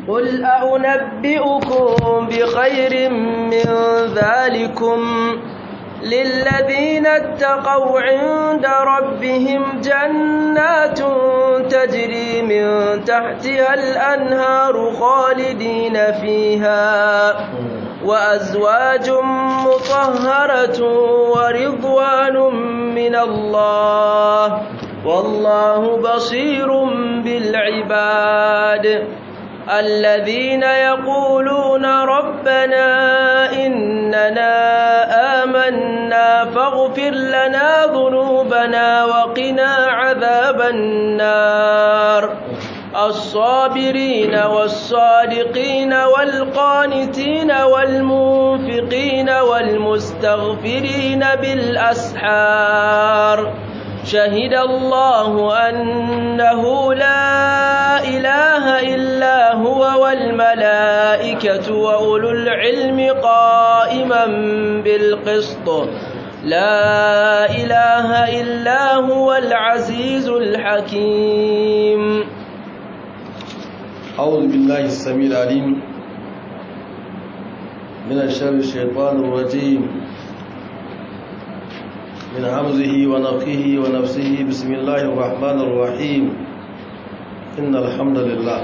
قل أنبئكم بخير من ذلكم للذين اتقوا عند ربهم جنات تجري من تحتها الأنهار خالدين فيها وأزواج مطهرة ورضوان من الله والله بصير بالعباد الذين يقولون ربنا إننا آمنا فاغفر لنا ذنوبنا وقنا عذاب النار الصابرين والصادقين والقانتين والمنفقين والمستغفرين بالأسحار شهد الله أنه لا إله إلا هو والملائكة وأولو العلم قائما بالقسط لا إله إلا هو العزيز الحكيم أعوذ بالله السميع العليم من الشر الشيطان الرجيم من همزه ونفخه ونفسه بسم الله الرحمن الرحيم إن الحمد لله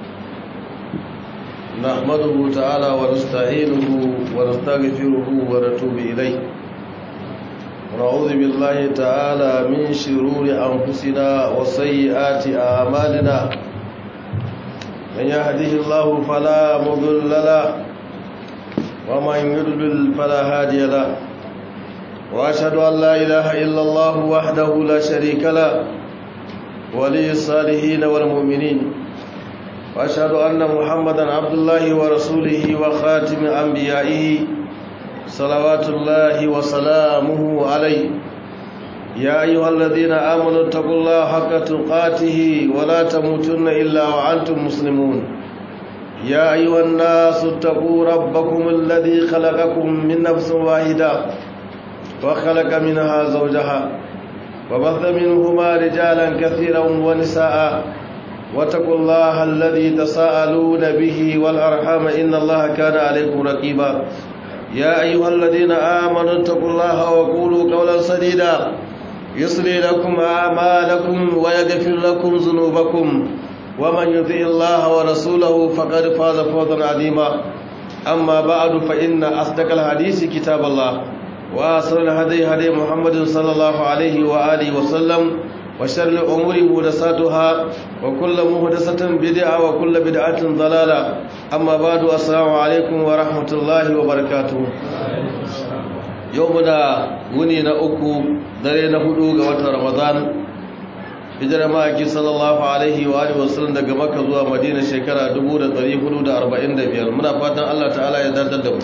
نحمده تعالى ونستعينه ونستغفره ونتوب إليه ونعوذ بالله تعالى من شرور أنفسنا وسيئات أعمالنا من يهده الله فلا مضل له ومن يضلل فلا هادي له واشهد ان لا اله الا الله وحده لا شريك له ولي الصالحين والمؤمنين واشهد ان محمدا عبد الله ورسوله وخاتم انبيائه صلوات الله وسلامه عليه يا ايها الذين امنوا اتقوا الله حق تقاته ولا تموتن الا وانتم مسلمون يا ايها الناس اتقوا ربكم الذي خلقكم من نفس واحده وخلق منها زوجها وبث منهما رجالا كثيرا ونساء واتقوا الله الذي تساءلون به والأرحام إن الله كان عليكم رقيبا يا أيها الذين آمنوا اتقوا الله وقولوا قولا سديدا يصلي لكم أعمالكم ويغفر لكم ذنوبكم ومن يطع الله ورسوله فقد فاز فوزا عظيما أما بعد فإن أصدق الحديث كتاب الله وأصل الهدي هدي محمد صلى الله عليه وآله وسلم وشر الأمور مهدساتها وكل مهدسة بدعة وكل بدعة ضلالة أما بعد السلام عليكم ورحمة الله وبركاته يومنا وني نأكو درينا هدوغ وتر رمضان hijirar ma'aiki sallallahu alaihi wa alihi wasallam daga makka zuwa madina shekara 1445 muna fatan allah ta'ala ya dadar da mu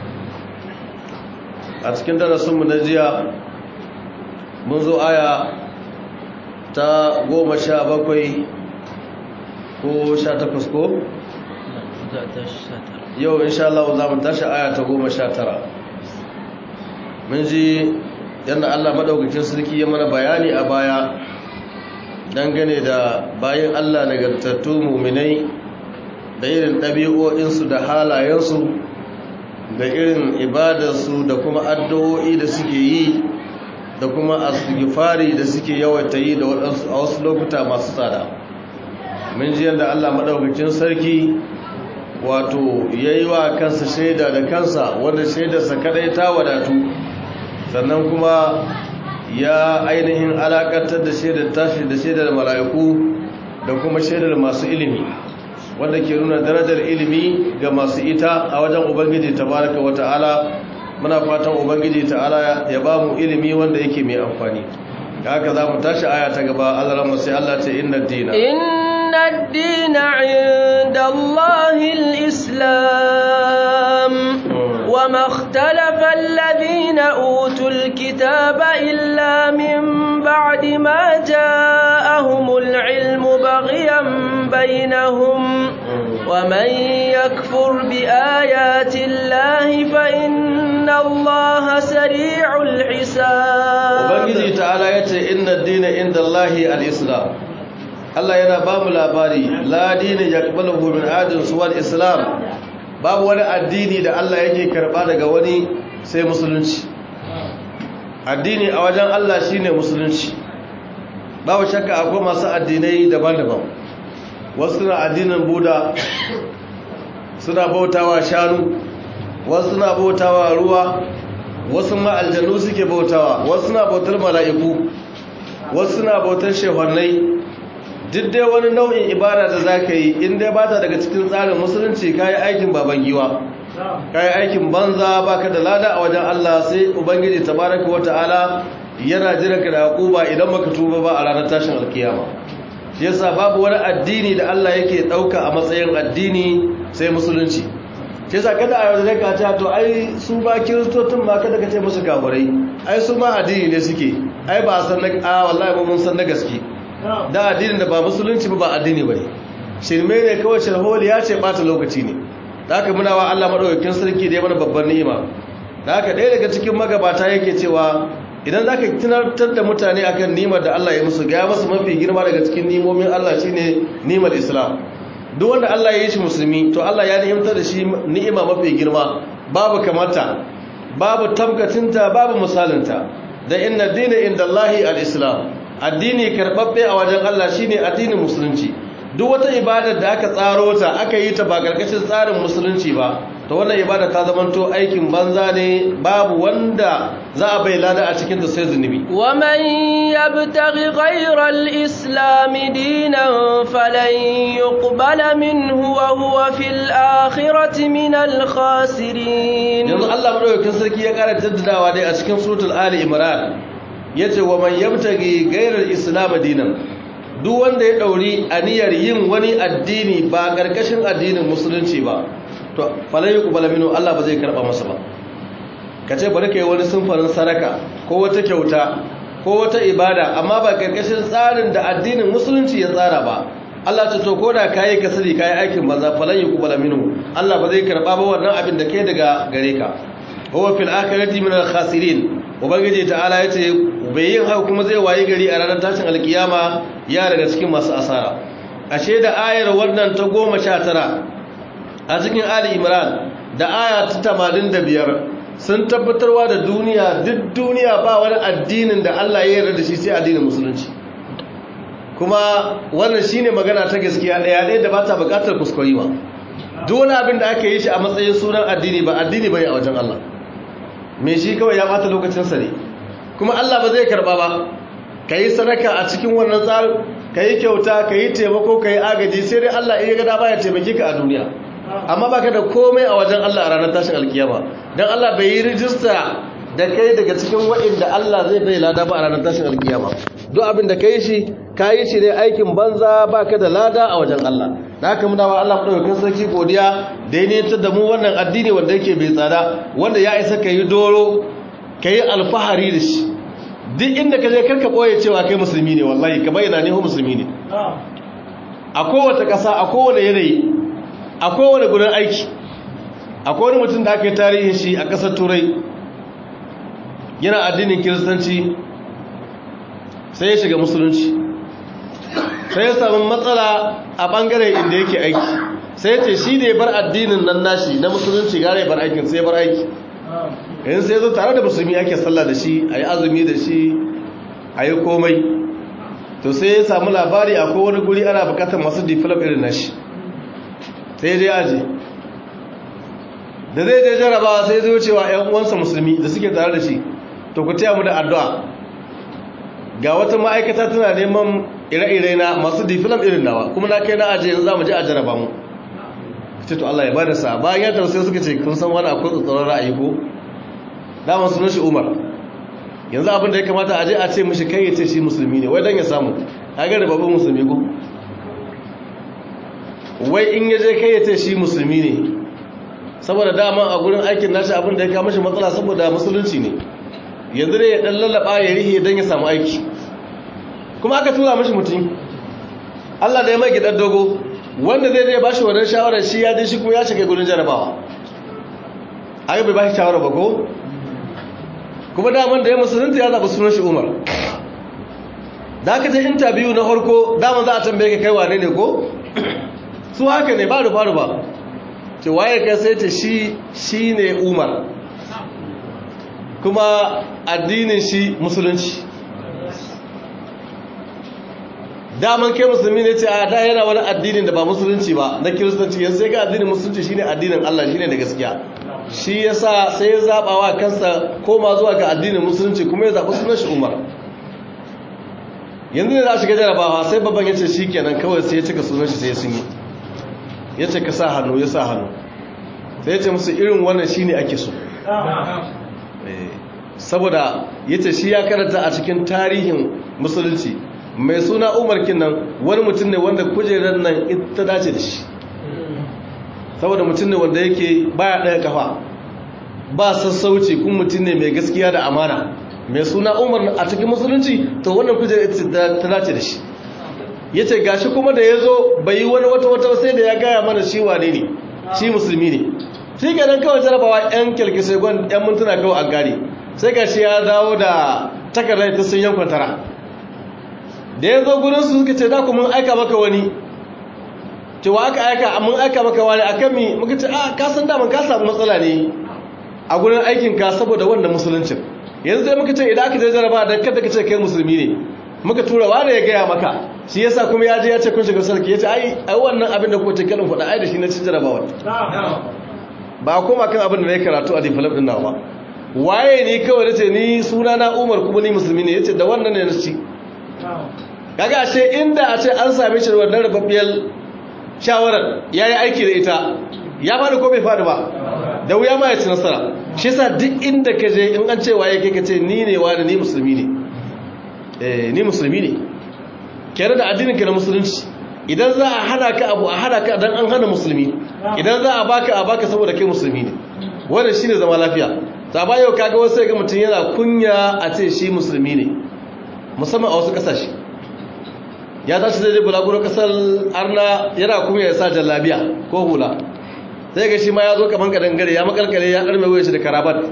a cikin darasinmu na jiya mun zo aya ta goma sha bakwai ko sha takwas ko? yau insha Allah za mu tashi aya ta goma sha tara mun ji yadda Allah maɗaukakin sarki ya mana bayani a baya dangane da bayan Allah nagartattu muminai da irin ɗabi'o'insu da halayensu da irin ibadarsu da kuma addu'o'i da suke yi da kuma asgifari da suke yawaita yi da waɗansu a wasu lokuta masu tsada mun ji yadda Allah maɗaukakin sarki wato ya yi wa kansa shaida da kansa wanda shaidarsa kadai ta wadatu sannan kuma ya ainihin alakantar da shaidar tashi da shaidar mala'iku da kuma shaidar masu ilimi wanda ke nuna darajar ilimi ga masu ita a wajen ubangiji tabaraka wa ta'ala muna fatan ubangiji ta'ala ya ba mu ilimi wanda yake mai amfani haka za mu tashi aya ta gaba Allah rahmu sai Allah ce inna dina inna dina inda Allahil islam wa ma ikhtalafa alladhina utul kitaba illa min ba'di ma ja'ahumul ilmu baghyan bainahum ومن يكفر بآيات الله فإن الله سريع الحساب ubangiji ta'ala yace inna ad-dina inda Allahi al-islam Allah yana ba mu labari la dina yaqbaluhu min adin suwal islam babu wani addini da Allah yake karba daga wani sai musulunci addini a wajen Allah shine musulunci babu shakka akwai masu addinai daban-daban wasu na addinin buda suna bautawa shanu wasu suna bautawa ruwa wasu ma aljanu suke bautawa wasu suna bautar mala'iku wasu suna bautar shehannai duk dai wani nau'in ibada da za ka yi inda ba ta daga cikin tsarin musulunci ka yi aikin baban giwa ka yi aikin banza ba ka da lada a wajen Allah sai ubangiji tabaraka wata'ala yana jiranka da haƙuba idan baka tuba ba a ranar tashin alkiyama shi yasa babu wani addini da Allah yake ɗauka a matsayin addini sai musulunci shi yasa kada a yau da ka ta to ai su ba kiristocin ma kada ka ce musu kafirai ai su ma addini ne suke ai ba san na a wallahi mun san na gaske da addinin da ba musulunci ba ba addini bane shirme ne kawai sharholi ya ce bata lokaci ne da haka muna wa Allah madaukakin sarki da ya mana babban ni'ima da haka ɗaya daga cikin magabata yake cewa idan za ka tunatar da mutane akan nimar da Allah ya musu gaya masu mafi girma daga cikin nimomin Allah shine nimar Islam duk wanda Allah ya yi shi musulmi to Allah ya ni'imtar da shi ni'ima mafi girma babu kamata babu tabgatinta babu misalinta da inna dina inda Allahi al-Islam addini karɓaɓɓe a wajen Allah shine addinin musulunci duk wata ibadar da aka tsaro ta aka yi ta ba karkashin tsarin musulunci ba to wannan ibada ta zamanto aikin banza ne babu wanda za a bai lada a cikin ta sai zunubi wa man yabtaghi ghayra al-islam dinan falan yuqbala minhu wa huwa fil akhirati min al-khasirin yanzu Allah madaukakin sarki ya kara jaddadawa dai a cikin suratul ali imran yace wa man yabtaghi ghayra al-islam dinan duk wanda ya dauri aniyar yin wani addini ba karkashin addinin musulunci ba to falai yuqbala minhu Allah ba zai karba masa ba kace bari kai wani sunfarin saraka ko wata kyauta ko wata ibada amma ba karkashin tsarin da addinin musulunci ya tsara ba Allah ce to koda kai kasari kai aikin banza falai yuqbala minhu Allah ba zai karba ba wannan abin da kai daga gare ka huwa fil akhirati min al khasirin ubangiji ta'ala yace bai yin haka kuma zai wayi gari a ranar tashin alkiyama ya daga cikin masu asara ashe da ayar wannan ta goma sha tara a cikin ali imran da aya ta tamanin da biyar sun tabbatarwa da duniya duk duniya ba wani addinin da allah ya yarda da shi sai addinin musulunci kuma wannan shine magana ta gaskiya ɗaya ɗaya da ba ta buƙatar kuskure ba duk wani abin da aka yi shi a matsayin sunan addini ba addini bane a wajen allah me shi kawai ya bata lokacinsa ne kuma Allah ba zai karba ba ka yi sadaka a cikin wannan tsarin ka yi kyauta ka yi taimako ka yi agaji sai dai Allah iya gada baya taimaki ka a duniya amma ba ka da komai a wajen Allah a ranar tashin alkiyama don Allah bai yi rijista da kai daga cikin wa'inda Allah zai bai lada ba a ranar tashin alkiyama duk abin da ka yi shi ka yi shi ne aikin banza ba ka da lada a wajen Allah da haka muna wa Allah madaukakin sarki godiya da ya niyantar da mu wannan addini wanda yake bai tsada wanda ya isa ka yi doro ka yi alfahari da shi duk inda ka je karka ɓoye cewa kai musulmi ne wallahi ka bayyana ne musulmi ne a kowace ƙasa a kowane yanayi a kowane gudun aiki a kowane mutum da aka yi tarihin shi a ƙasar turai yana addinin kiristanci sai ya shiga musulunci sai ya samu matsala a ɓangaren inda yake aiki sai ya ce shi da ya bar addinin nan nashi na musulunci gara ya bar aikin sai ya bar aiki yanzu sai zo tare da musulmi ake sallah da shi a yi azumi da shi a yi komai to sai ya samu labari a kowane guri ana bukatar masu develop irin nashi sai dai aji da zai je jarabawa sai zai wucewa 'yan uwansa musulmi da suke tare da shi to ku taya mu da addu'a ga wata ma'aikata tana neman ire-ire na masu develop irin nawa kuma na kai na aji yanzu za mu je a jaraba mu ce to Allah ya bada sa bayan ya tausayi suka ce kun san wani akwai tsoron ra'ayi ko daman sunan shi Umar yanzu abin da ya kamata a je a ce mishi kai ya ce shi musulmi ne wai dan ya samu a ga da babban musulmi ko wai in ya je kai ya ce shi musulmi ne saboda dama a gurin aikin nashi abin da ya kama shi matsala saboda musulunci ne yanzu ne ya dan lallaba ya rihe dan ya samu aiki kuma aka tura mishi mutum Allah da ya mai gidan dogo wanda zai zai ba shi wannan shawarar shi ya je shi kuma ya shiga gudun jarabawa ayi bai ba shi shawara ba ko kuma daman da ya musulunta ya zaɓi sunan shi umar da aka je interview na farko dama za a tambaye ka kai wane ne ko su haka ne ba rufa rufa ce waye ka sai ta shi shi ne umar kuma addinin shi musulunci daman kai musulmi ne ce a da yana wani addinin da ba musulunci ba na kiristanci yanzu sai ga addinin musulunci shine addinin Allah shine da gaskiya shi yasa sai ya zaba wa kansa koma zuwa ga addinin musulunci kuma ya zaɓi sunan shi Umar yanzu ne za a shiga jarabawa sai babban ya ce shi kenan kawai sai ya cika sunan shi sai ya sun yi ya ce ka sa hannu ya sa hannu sai ya ce musu irin wannan shine ake so saboda ya ce shi ya karanta a cikin tarihin musulunci mai suna umar kinan wani mutum ne wanda kujerar nan ita dace da shi saboda mutum ne wanda yake baya ɗaya kafa ba sassauci kun mutum ne mai gaskiya da amana mai suna umar a cikin musulunci to wannan kujerar ita ta dace da shi ya ce gashi kuma da ya zo bai yi wani wata wata sai da ya gaya mana shi wane ne shi musulmi ne shi ganin kawai jarabawa 'yan kyalkisai gwan 'yan mintuna kawai a gari sai gashi ya dawo da takardar ta sun yankon tara da ya zo gudunsu suka ce da ku mun aika maka wani cewa aka aika mun aika maka wani a kan mi muka ce a kasan daman ka samu matsala ne a gudun aikinka saboda wannan musuluncin yanzu sai muka ce idan aka je jaraba da kada ka ce kai musulmi ne muka tura wani ya gaya maka shi yasa kuma ya je ya ce kun shiga sarki ya ce ai ai wannan abin da kuka ce kalin faɗa ai da shi na cin jarabawa ba a koma kan abin da na yi karatu a develop din nawa waye ne kawai da ce ni suna na umar kuma ni musulmi ne ya ce da wannan ne na ci kaga ashe inda a ce an same shi da wannan rababbiyar shawarar ya yi aiki da ita ya faɗi ko bai faɗi ba da wuya ma ya ci nasara shi yasa duk inda ka je in an ce waye kai ka ce ni ne wani ni musulmi ne eh ni musulmi ne kere da addinin ka na musulunci idan za a hana ka abu a hana ka dan an hana musulmi idan za a baka a baka saboda kai musulmi ne wannan shine zama lafiya ta ba yau kaga wasu ga mutum yana kunya a ce shi musulmi ne musamman a wasu kasashe ya tashi zai je bulaguro kasar arna yana kuma ya sa jallabiya ko hula sai ga shi ma ya zo kaman kadangare ya makalkale ya karme wuya shi da karabat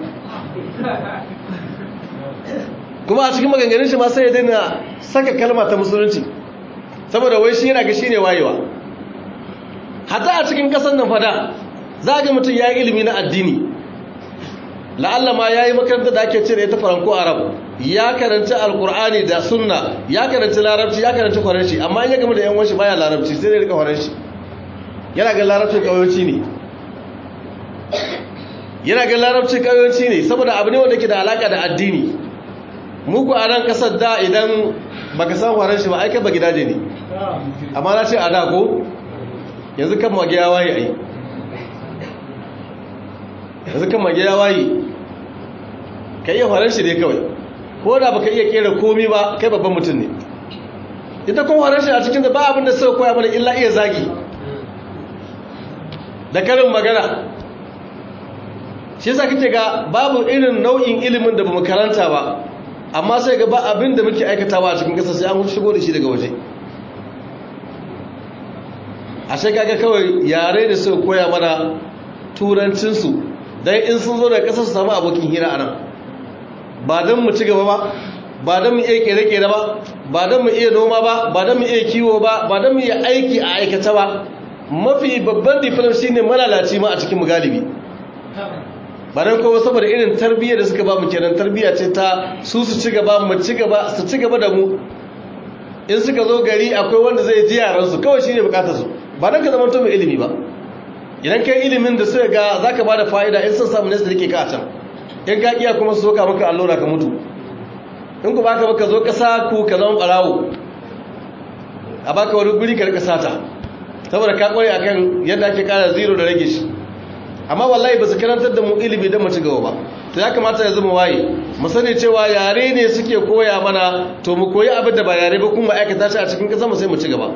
kuma a cikin maganganun shi ma sai ya daina saka kalma ta musulunci saboda wai shi yana ga shi ne wayewa hatta a cikin kasar nan fada za ga mutum ya yi ilimi na addini la'alla ma ya yi makarantar da ake cire ta faranko arab ya karanci alkur'ani da sunna ya karanci larabci ya karanci faranshi amma in ya gama da yan wanshi baya larabci sai dai rika faranshi yana ga larabcin kauyanci ne yana ga larabcin kauyanci ne saboda abu ne wanda ke da alaka da addini muku a nan kasar da idan baka san faranshi ba aika ba gidaje ne amma na ce a da ko yanzu kan mage ya waye ai yanzu kan mage ya waye ka iya faranshi ne kawai ko da baka iya kera komi ba kai babban mutum ne ita kuma faranshi a cikin da ba abin da suka koya mana illa iya zagi da karin magana shi yasa kake ga babu irin nau'in ilimin da bamu karanta ba amma sai ga ba abin da muke aikatawa a cikin kasa sai an shigo da shi daga waje a sai kaga kawai yare da suka koya mana turancinsu don in sun zo da ƙasar su samu abokin hira a nan ba don mu ci gaba ba ba don mu iya kere-kere ba ba don mu iya noma ba ba don mu iya kiwo ba ba don mu iya aiki a aikata ba mafi babban diplom shi ne malalaci ma a cikin galibi ba don kowa saboda irin tarbiyyar da suka ba mu kenan tarbiyya ce ta su su ci gaba mu ci gaba su ci gaba da mu in suka zo gari akwai wanda zai ji yaransu kawai shi ne bukatar su ba don ka zama to mai ilimi ba idan kai ilimin da suka ga za ka ba da fa'ida in sun samu nesa da rike ka a can in ka iya kuma su soka maka allura ka mutu in ku baka baka zo kasa ku ka zama barawo a baka wani guri ka rika sata saboda ka kware akan yadda ake kara zero da rage shi amma wallahi ba su karantar da mu ilimi don mu ci gaba ba to ya kamata ya zama waye mu sani cewa yare ne suke koya mana to mu koyi abin da ba yare ba kuma aikata shi a cikin kasa mu sai mu ci gaba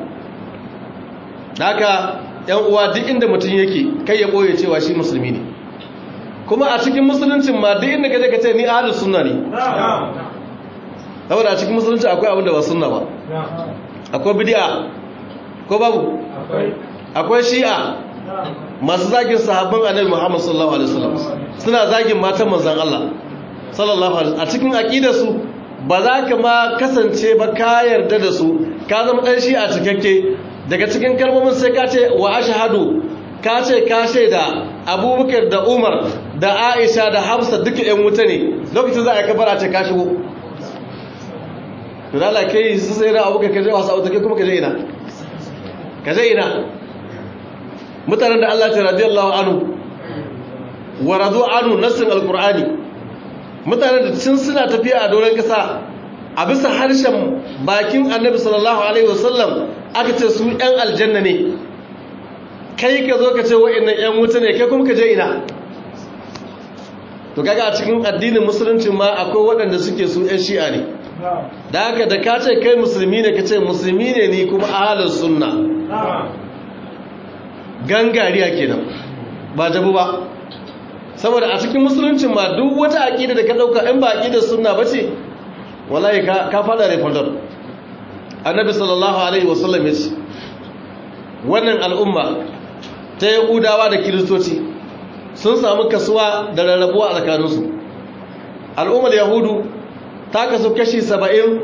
haka yan uwa duk inda mutum yake kai ya boye cewa shi musulmi ne kuma a cikin musuluncin ma duk inda kaje ka ce ni ahlus sunna ne saboda a cikin musulunci akwai abin da ba sunna ba akwai bid'a ko babu akwai shi'a masu zagin sahabban annabi Muhammad sallallahu alaihi wasallam suna zagin matan manzon Allah sallallahu alaihi a cikin aqidar su ba za ka ma kasance ba ka yarda da su ka zama ɗan shi a cikakke daga cikin kalmomin sai ka ce wa ashhadu ka ce ka shaida abubakar da umar da aisha da hafsa duka yan wuta ne lokacin za a kabar a ce ka shigo to da Allah kai su sai da abubakar ka je wasa wuta kai kuma ka je ina ka je ina mutanen da Allah ta radiyallahu anhu wa radu anhu nassin alqur'ani mutanen da sun suna tafiya a doron kasa a bisa harshen bakin annabi sallallahu alaihi wasallam aka ce su yan aljanna ne kai ka zo ka ce wa'annan yan wuta ne kai kuma ka je ina to kaga a cikin addinin musulunci ma akwai waɗanda suke su yan shi'a ne da haka da ka ce kai musulmi ne ka ce musulmi ne ni kuma ahalus sunna gangariya kenan ba jabu ba saboda a cikin musuluncin ma duk wata aƙida da ka ɗauka in ba aƙidar sunna ba ce wallahi ka fada refundar annabi sallallahu alaihi wasallam ya ce wannan al'umma ta yahudawa da kiristoci sun samu kasuwa da rarrabuwa a tsakaninsu al'ummar yahudu ta kasu kashi saba'in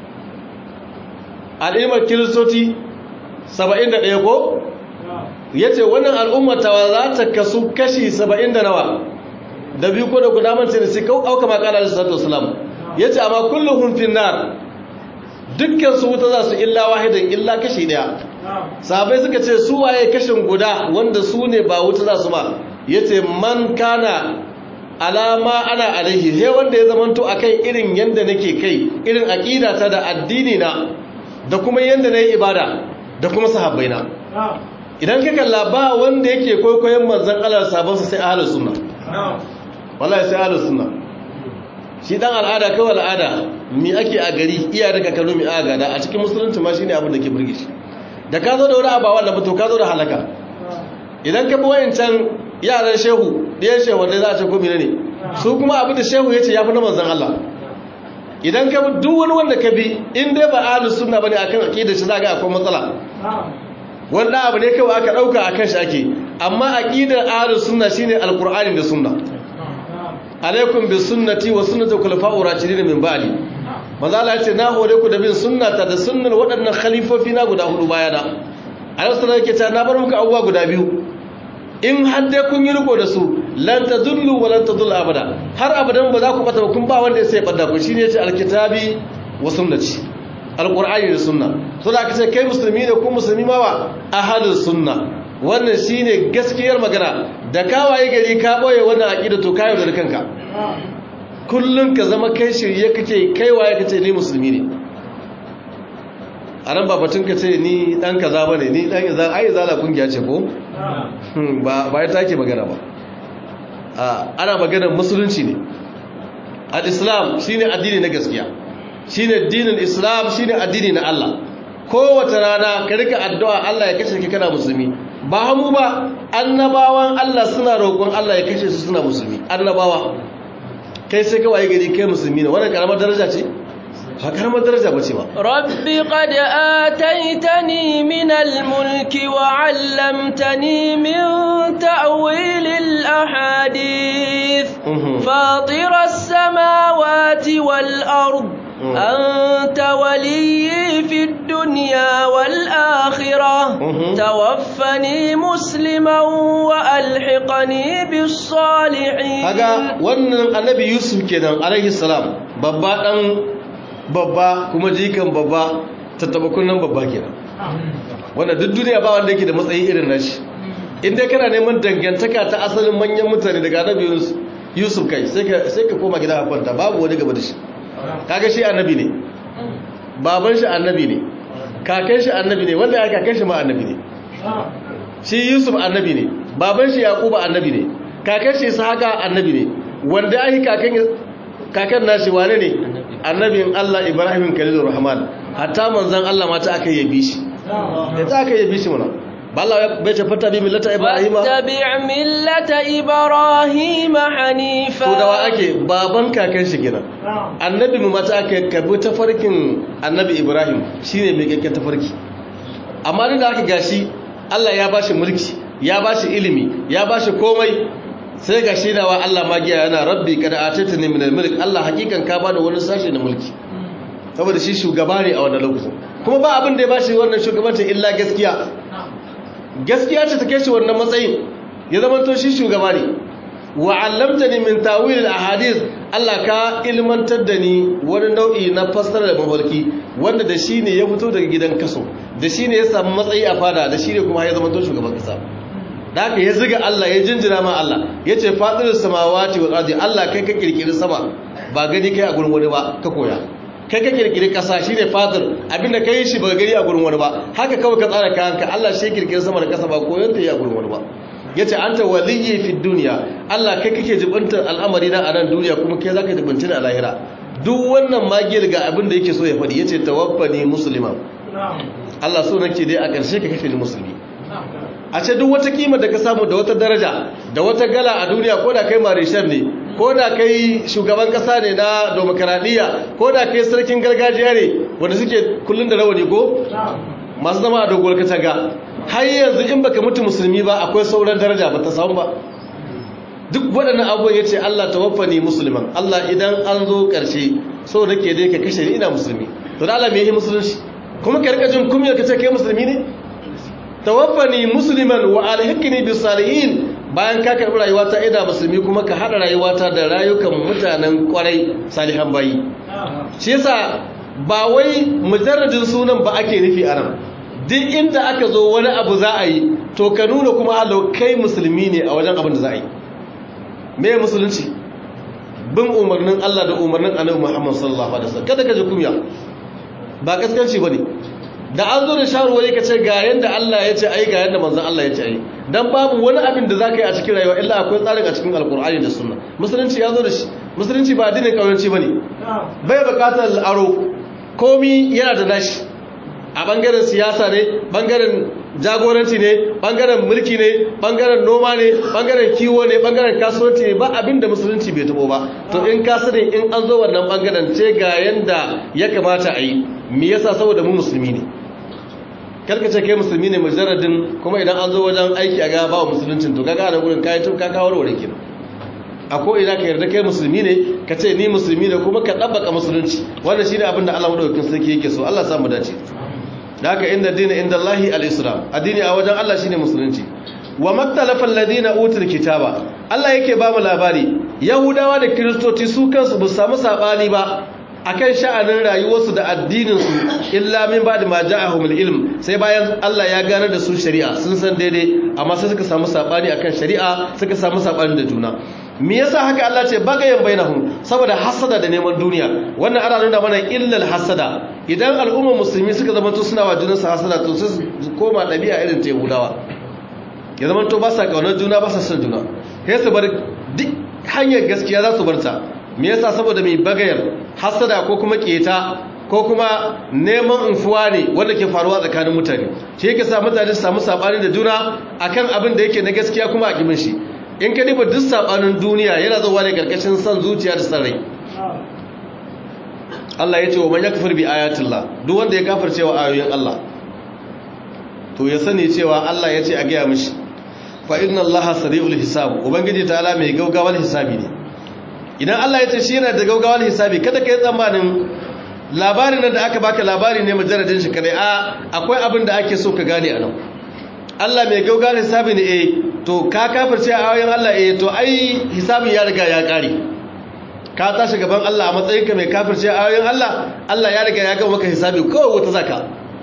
al'ummar kiristoci saba'in da ɗaya ko ya ce wannan al'ummatawa za ta kasu kashi saba'in da nawa da biyu ko da guda mance da sai auka makala da sallatu wasalam ya ce amma kullum hunfin nar dukkan su wuta za su illa wahidan illa kashi daya sahabai suka ce su waye kashin guda wanda su ne ba wuta za su ba ya ce man kana alama ana alaihi he wanda ya zamanto a kai irin yadda nake kai irin aƙidata da addini na da kuma yadda na yi ibada da kuma sahabbai na idan ka kalla ba wanda yake kwaikwayon manzan Allah sabonsa sai ahalus sunna wallahi sai ahalus sunna shi dan al'ada kawai al'ada mi ake a gari iya daga kano mi aga da a cikin musulunci ma shine abin da ke burge shi da ka zo da wani abawa da to ka zo da halaka idan ka bi wayancan yaran shehu ɗayan shehu wanda za a ce ko ne su kuma abin da shehu ya ce ya fi na manzan Allah idan ka bi duk wani wanda ka bi in dai ba ahalus sunna bane akan aqidar shi za ga akwai matsala wanda abu ne kawai aka dauka akan shi ake amma aqidar ahlus sunna shine alqur'ani da sunna alaikum bis sunnati wa sunnati khulafa'ur rashidin min ba'di manzo Allah yace na hore ku da bin sunnata da sunnar waɗannan khalifofi na guda hudu bayana Allah sallallahu alaihi wasallam na bar muku abubuwa guda biyu in har dai kun yi riko da su lan tadullu wa lan tadullu abada har abadan ba za ku bata ba kun ba wanda ya sai bada ku shine yace alkitabi wa sunnati alqur'ani da sunna to da aka ce kai musulmi ne ko musulmi ma wa ahlus sunna wannan shine gaskiyar magana da kawaye gari ka boye wannan aqida to kayo da kanka kullun ka zama kai shirye kake kai waye kace ni musulmi ne a nan ba batun ka ce ni dan kaza bane ni dan izan ai zala kungiya ce ko ba ba ya take magana ba ana maganar musulunci ne al-islam shine addini na gaskiya shine dinin islam shine addini na Allah kowace rana ka rika addu'a Allah ya kashe ka kana musulmi ba hamu ba annabawan Allah suna roƙon Allah ya kashe su suna musulmi annabawa kai sai ka waye gari kai musulmi ne wannan karamar daraja ce ba karamar daraja bace ba rabbi qad ataitani min al-mulki wa 'allamtani min ta'wil al-ahadith fatir as-samawati wal-ard أنت ولي في الدنيا والآخرة توفني مسلما وألحقني بالصالحين هذا wannan annabi Yusuf kenan alaihi salam babba dan babba kuma jikan babba tattabakun nan babba kenan wanda duk duniya ba wanda yake da matsayi irin nashi in dai kana neman dangantaka ta asalin manyan mutane daga annabi Yusuf kai sai ka sai ka koma gida a kwanta babu wani gaba da shi kaga shi annabi ne baban shi annabi ne kakan shi annabi ne wanda ya kakan shi ma annabi ne shi yusuf annabi ne baban shi yaquba annabi ne kakan shi ishaqa annabi ne wanda ai kakan kakan nashi wane ne annabin Allah Ibrahim Khalilur Rahman hatta manzon Allah ma ta aka yabi shi da ta aka yabi shi mana balla bai ce fata bi millata ibrahima tabi' millata ibrahima hanifa to da wa ake baban kakan shi kenan annabi mu mata aka kabi tafarkin annabi ibrahim shine mai kakken tafarki amma duk da aka gashi Allah ya bashi mulki ya bashi ilimi ya bashi komai sai ga shi dawa Allah magiya yana rabbi kada atitani min al-mulk Allah hakikan ka bada wani sashi na mulki saboda shi shugaba ne a wannan lokacin kuma ba abin da ya bashi wannan shugabancin illa gaskiya gaskiya ce ta kai shi wannan matsayin ya zama to shi shugaba ne wa 'allamtani min tawil al-ahadith Allah ka ilmantar da ni wani nau'i na fassara da mafarki wanda da shi ne ya fito daga gidan kaso da shi ne ya samu matsayi a fada da shi ne kuma ya zama to shugaban kasa da haka ya ziga Allah ya jinjina ma Allah ya ce faɗin samawati wa ardi Allah kai ka kirkiri sama ba gani kai a gurin wani ba ka koya kai ka kirkiri kasa shine fadir abinda kai shi ba gani a gurin wani ba haka kawai ka tsara kayanka Allah shi kirkiri sama da kasa ba koyon ta yi a gurin wani ba yace anta waliyyi fi dunya Allah kai kake jibintar al'amari na a nan duniya kuma kai zaka jibinta a lahira duk wannan magiyar ga abin da yake so ya faɗi yace tawaffani musliman Allah so nake dai a ƙarshe ka kashe ni musulmi a ce duk wata kima da ka samu da wata daraja da wata gala a duniya ko da kai marishar ne ko da kai shugaban kasa ne na demokaradiyya ko da kai sarkin gargajiya ne wanda suke kullun da rawani ko masu zama a doguwar katanga har yanzu in baka mutu musulmi ba akwai sauran daraja ba ta samu ba duk waɗannan abubuwan ya ce Allah tawaffani musulman Allah idan an zo ƙarshe so nake dai ka kashe ni ina musulmi to da Allah me yake musulunci kuma ka rika jin kumiyar ka ce kai musulmi ne tawaffani musliman wa alhiqni bis salihin bayan ka karbi rayuwa ta ida musulmi kuma ka hada rayuwata da rayukan mutanen kwarai salihan bayi shi yasa ba wai mujarradin sunan ba ake nufi a nan duk inda aka zo wani abu za a yi to ka nuna kuma Allah kai musulmi ne a wajen abin da za a yi me musulunci bin umarnin Allah da umarnin Annabi Muhammad sallallahu alaihi wasallam kada ka ji kunya ba kaskanci bane da an zo da shawarwari ka ce ga yanda Allah ya ce ai ga yanda manzon Allah ya ce ai dan babu wani abin da zaka yi a cikin rayuwa illa akwai tsarin a cikin alkur'ani da sunna musulunci ya zo da shi musulunci ba addinin kauyanci bane bai bukatar aro komi yana da nashi a bangaren siyasa ne bangaren jagoranci ne bangaren mulki ne bangaren noma ne bangaren kiwo ne bangaren kasuwanci ne ba abin da musulunci bai tabo ba to in ka sani in an zo wannan bangaren ce ga yanda ya kamata a yi me yasa saboda mu musulmi ne ce kai musulmi ne mujarradin kuma idan an zo wajen aiki a gaba wa musuluncin to kaga ana gurin kayan tun kaka warware kenan a ko ina ka yarda kai musulmi ne ka ce ni musulmi ne kuma ka dabbaka musulunci wannan shine abin da Allah madaukakin sarki yake so Allah samu dace da haka inda dini inda Allahi al-islam addini a wajen Allah shine musulunci wa maktalafa alladhina utul kitaba Allah yake ba mu labari yahudawa da kristoci su kansu ba samu sabani ba akan sha'anin rayuwarsu da addininsu illa min ba'da ma ja'ahumul ilm sai bayan Allah ya gane da su shari'a sun san daidai amma sai suka samu sabani akan shari'a suka samu sabani da juna me yasa haka Allah ce bagayen bainahum saboda hasada da neman duniya wannan ana nuna mana illal hasada idan al'ummar musulmi suka zama to suna wa junansu hasada to sai su koma dabi'a irin ta Yahudawa ya zama to ba sa kaunar juna ba sa son juna sai su bar duk hanyar gaskiya za su bar ta me yasa saboda mai bagayar hasada ko kuma keta ko kuma neman infuwa ne wanda ke faruwa tsakanin mutane shi yake sa mutane su samu sabani da juna akan abin da yake na gaskiya kuma a kimin shi in ka diba duk sabanin duniya yana zuwa ne karkashin son zuciya da san rai Allah ya ce wa man yakfur bi ayatillah duk wanda ya kafirce wa ayoyin Allah to ya sani cewa Allah ya ce a gaya mishi fa inna Allah sari'ul hisab ubangiji ta'ala mai gaugawar hisabi ne idan Allah ya ce shi yana da gaugawar hisabi kada ka yi tsammanin labarin nan da aka baka labari ne majaradin shi kadai a akwai abin da ake so ka gane a nan Allah mai gaugawar hisabi ne eh to ka kafirce a ayoyin Allah eh to ai hisabin ya riga ya kare ka tashi gaban Allah a matsayinka mai kafirce a ayoyin Allah Allah ya riga ya ga maka hisabi kawai wata zaka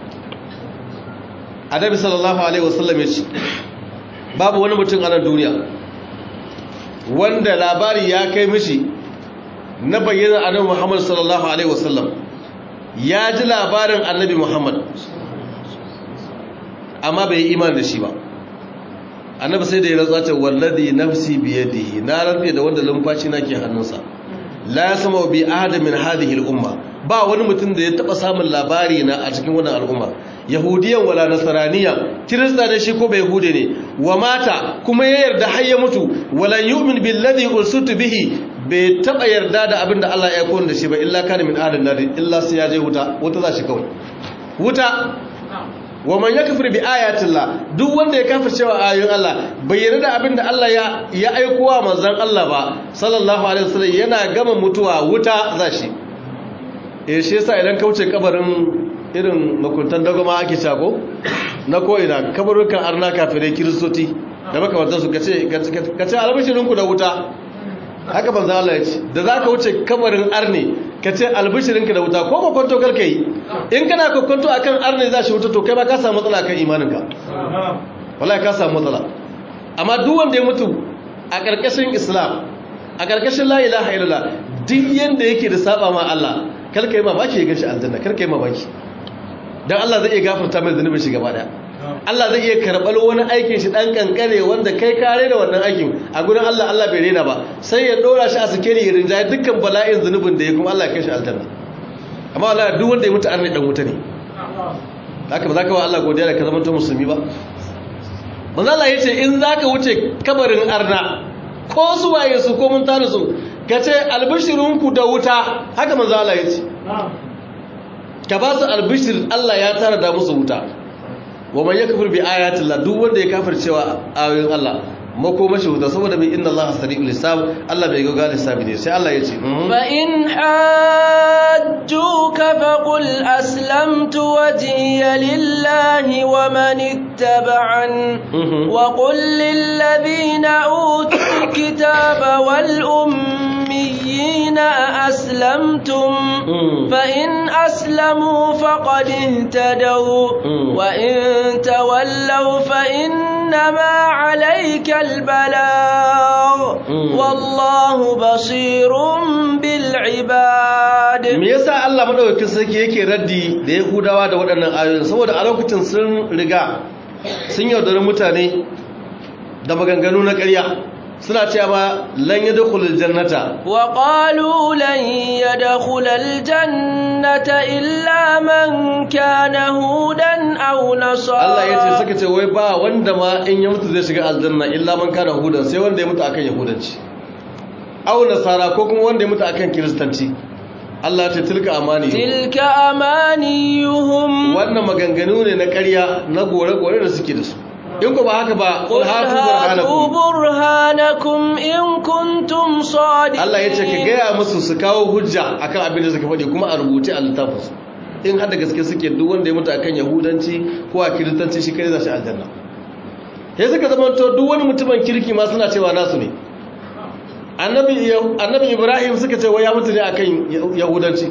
Annabi sallallahu alaihi wasallam ya ce babu wani mutum a nan duniya wanda labari ya kai mishi na bayyana annabi Muhammad sallallahu alaihi wasallam ya ji labarin annabi Muhammad amma bai yi imani da shi ba annabi sai da ya rantsa ce wallazi nafsi biyadihi na rantsa da wanda lumfashi nake hannunsa la yasma bi ahad min hadhihi al-umma ba wani mutum da ya taba samun labari na a cikin wannan al'umma yahudiyan wala nasraniya kirista ne shi ko bai yahude ne wa mata kuma ya yarda har ya mutu wala yu'min billadhi ursitu bihi bai taba yarda da abinda Allah ya koyar da shi ba illa kana min ahlin nar illa sai ya je wuta wuta za shi kawai wuta wa man yakfur bi ayatillah duk wanda ya kafirce wa ayoyin Allah bai yarda da abinda Allah ya ya aiko wa manzon Allah ba sallallahu alaihi wasallam yana gama mutuwa wuta za shi eh shi yasa idan kauce kabarin irin makuntan dagoma ake cako na ko'ina kabarukan arna kafirai kiristoti da makamantar su ka ce albishirinku da wuta haka banzan Allah ya ce da za ka wuce kabarin arne ka ce albishirinka da wuta ko kwakwanto karka yi in kana kwakwanto a kan arne za shi wuta to kai ba ka samu matsala kan imaninka wala ka samu matsala amma duk wanda ya mutu a ƙarƙashin islam a ƙarƙashin la ilaha illallah duk yanda yake da saba ma Allah karka yi mamaki ya gashi aljanna karka yi mamaki dan Allah zai iya gafarta mai zunubin shi gaba daya Allah zai iya karɓar wani aikin shi ɗan ƙanƙare wanda kai kare da wannan aikin a gudun Allah Allah bai rena ba sai ya ɗora shi a sikeli ya rinjaye dukkan bala'in zunubin da ya kuma Allah ya kai shi aljanna amma Allah duk wanda ya mutu arni ɗan wuta ne haka ba za ka wa Allah godiya da ka zama to musulmi ba manzo Allah ya ce in za ka wuce kabarin arna ko su waye su ko mun tare su ka ce albishirinku da wuta haka manzo Allah ya ce ka ba su albishir Allah ya tara da musu wuta wa man yakfur bi ayati Allah duk wanda ya kafir cewa ayoyin Allah makomashi wuta saboda mai inna Allah sari'ul hisab Allah bai ga gal hisabi ne sai Allah ya ce fa in hajjuka faqul aslamtu wajhiya lillahi wa man ittaba'an wa qul lil ladina utul kitaba wal ummiyina aslamtum fa in aslamu faqad ihtadaw wa in tawallaw fa innama 'alayka البلاغ والله بصير بالعباد me yasa Allah madaukakin sarki yake raddi da Yahudawa da waɗannan ayoyin saboda a lokacin sun riga sun yaudari mutane da maganganu na ƙarya suna cewa ba lan yadkhulul jannata wa qalu lan yadkhulul jannata illa man kana hudan aw nasara Allah yace suka ce wai ba wanda ma in ya mutu zai shiga aljanna illa man kana hudan sai wanda ya mutu akan yahudanci aw nasara ko kuma wanda ya mutu akan kiristanci Allah ta tilka amani tilka amaniyuhum wannan maganganu ne na ƙarya na gore-gore da suke da su in ku ba haka ba qul hatu burhanakum in kuntum sadiqin Allah yace ka gaya musu su kawo hujja akan abin da suka faɗi kuma a rubuce a littafin su in har da gaske suke duk wanda ya mutu akan yahudanci ko a kiristanci shi kai za shi aljanna sai suka zama to duk wani mutumin kirki ma suna cewa nasu ne annabi annabi Ibrahim suka ce wai ya mutu ne akan yahudanci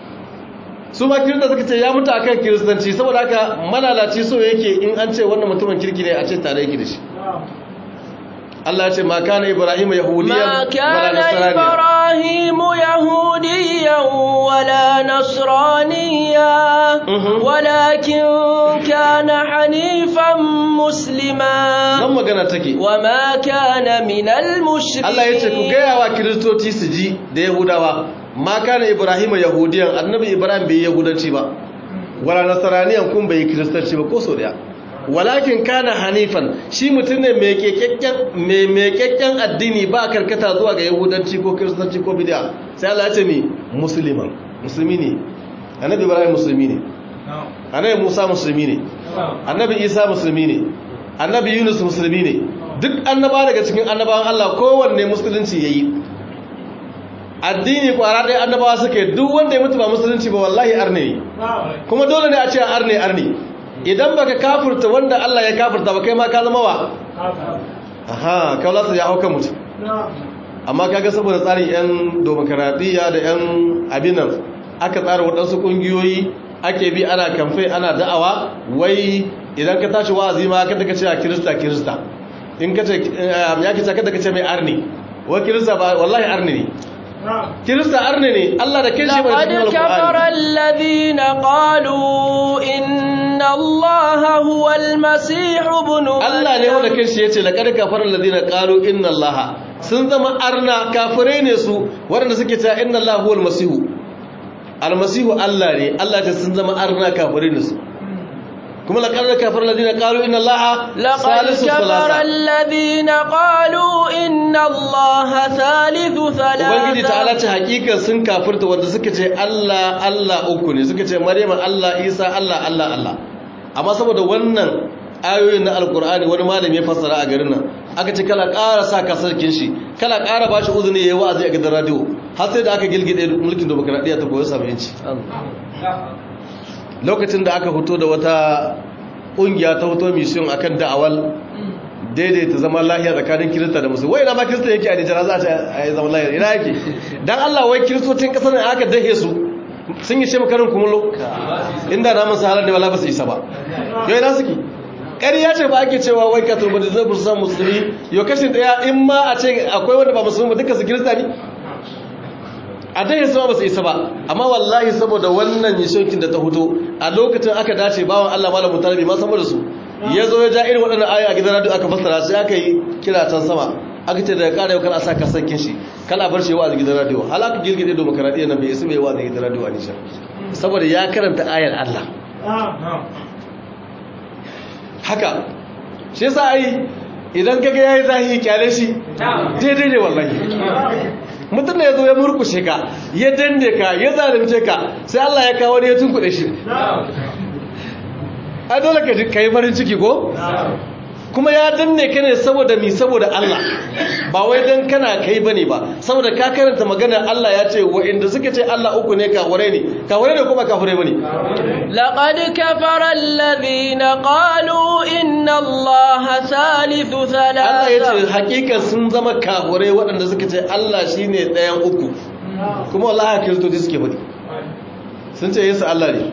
su ma kirista suka ce ya mutu akan kiristanci saboda haka malalaci so yake in an ce wannan mutumin kirki ne a ce tare yake da shi Allah ya ce ma kana Ibrahim yahudiyan ma kana Ibrahim yahudiyan wala nasraniya walakin kana hanifan muslima nan magana take wa ma kana minal mushrikin Allah ya ce ku gaya wa kiristoci su ji da yahudawa ma kana ibrahim yahudiyan annabi ibrahim bai yahudanci ba wala nasaraniyan kun bai kiristanci ba ko so daya walakin kana hanifan shi mutum ne mai kekakken mai mekakken addini ba karkata zuwa ga yahudanci ko kiristanci ko bid'a sai Allah ya ce ni musliman musulmi ne annabi ibrahim musulmi ne annabi musa musulmi ne annabi isa musulmi ne annabi yunus musulmi ne duk annaba daga cikin annabawan Allah kowanne musulunci yayi addini kwara ɗaya annabawa suke duk wanda ya mutu ba musulunci ba wallahi arne ne kuma dole ne a ce arne arne idan baka kafurta wanda Allah ya kafurta ba kai ma ka zama wa aha kaulasa ya hauka mutu amma kaga saboda tsarin yan demokaradiyya da yan abinan aka tsara waɗansu ƙungiyoyi ake bi ana kamfe ana da'awa wai idan ka tashi wa'azi ma kada ka ce a kirista kirista in ka ce ya kace kada ka ce mai arni wa kirista ba wallahi arni ne kirista arne ne Allah da kinshi bai cikin لقد كفر الذين قالوا إن الله هو المسيح ابن Allah ne wanda kinshi yace laqad kafara alladhina qalu inna allaha sun zama arna kafirai ne su waɗanda suke cewa inna allaha huwal masihu almasihu Allah ne Allah ta sun zama arna kafirai ne su kuma laqad kafara alladhina qalu inna allaha لقد salisu كفر salasa الذين قالوا إن الله ثالث ubangiji ta'ala ثلاثة ce hakika sun kafirta wanda suka ce Allah Allah uku ne suka ce Maryam Allah Isa Allah Allah Allah amma saboda wannan ayoyin na alkur'ani wani malami ya fassara a garin nan aka ce kala ƙara sa kasarkin shi kala ƙara bashi uzuni yayi wa'azi a gidan radio har sai da aka gilgide mulkin demokradiyya ta koyi samu yanci lokacin da aka fito da wata ƙungiya ta hoto mission akan da'awal daidaita zaman lahiya tsakanin kirista da musulmi wai ina ma kirista yake a nijar za a ce a yi zaman lahiya ina yake dan Allah wai kiristocin kasar ne aka dahe su sun yi ce makarin kumullo inda na masu halar da wala ba su isa ba yau ina suke ƙarya ce ba ake cewa wai katon ba da zai busa musulmi yau kashin ɗaya in ma a ce akwai wanda ba musulmi ba duka su kirista ne a dai sama ba su isa ba amma wallahi saboda wannan yishokin da ta hutu a lokacin aka dace bawan Allah malamu tarabi ma sama da su ya zo ya ja irin waɗannan ayoyi a gidan radio aka fassara sai aka yi kira can sama aka ce daga ƙara yau kan a sa kasankin shi kala bar shi yawa a gidan radio halaka girgide da makaradiyya nan bai isa mai yawa a gidan radio a nishar saboda ya karanta ayar Allah haka shi yasa ai idan kaga yayi zahiri kyale shi daidai ne wallahi mutum ne ya zo ya murkushe ka ya danne ka ya zalunce ka sai Allah ya kawo ne ya tunkuɗe shi ai dole ka yi farin ciki ko kuma ya danne ka ne saboda mi saboda Allah ba wai dan kana kai bane ba saboda ka karanta maganar Allah ya ce inda suka ce Allah uku ne kafirai ne kafirai ne kuma kafirai bane laqad kafara alladhina qalu inna allaha thalithu thalatha Allah ya ce hakikan sun zama kafirai waɗanda suka ce Allah shine ɗayan uku kuma wallahi kiristoci suke bane sun ce Yesu Allah ne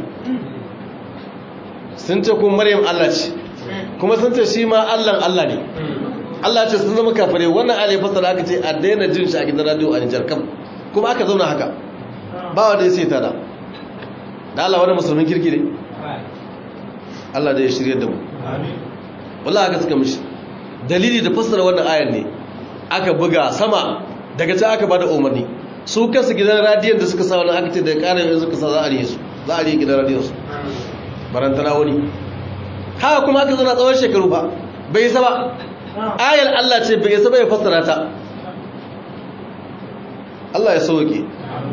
sun ce kuma Maryam Allah ce kuma sun ce shi ma Allahn Allah ne Allah ce sun zama kafare wannan alai fasara aka ce a daina jin shi a gidan radio a Nijar kam kuma aka zauna haka ba wanda ya sai tada da Allah wani musulmin kirki ne Allah da ya shirye da mu wallahi aka suka mishi dalili da fassara wannan ayar ne aka buga sama daga can aka bada umarni su kansu gidan radiyon da suka sa wannan aka ce da ƙara yanzu suka sa za a riye su za a riye gidan radiyon su barantana wani haka kuma aka zana tsawon shekaru ba bai isa ba ayar Allah ce bai isa ba ya fassara ta Allah ya sauke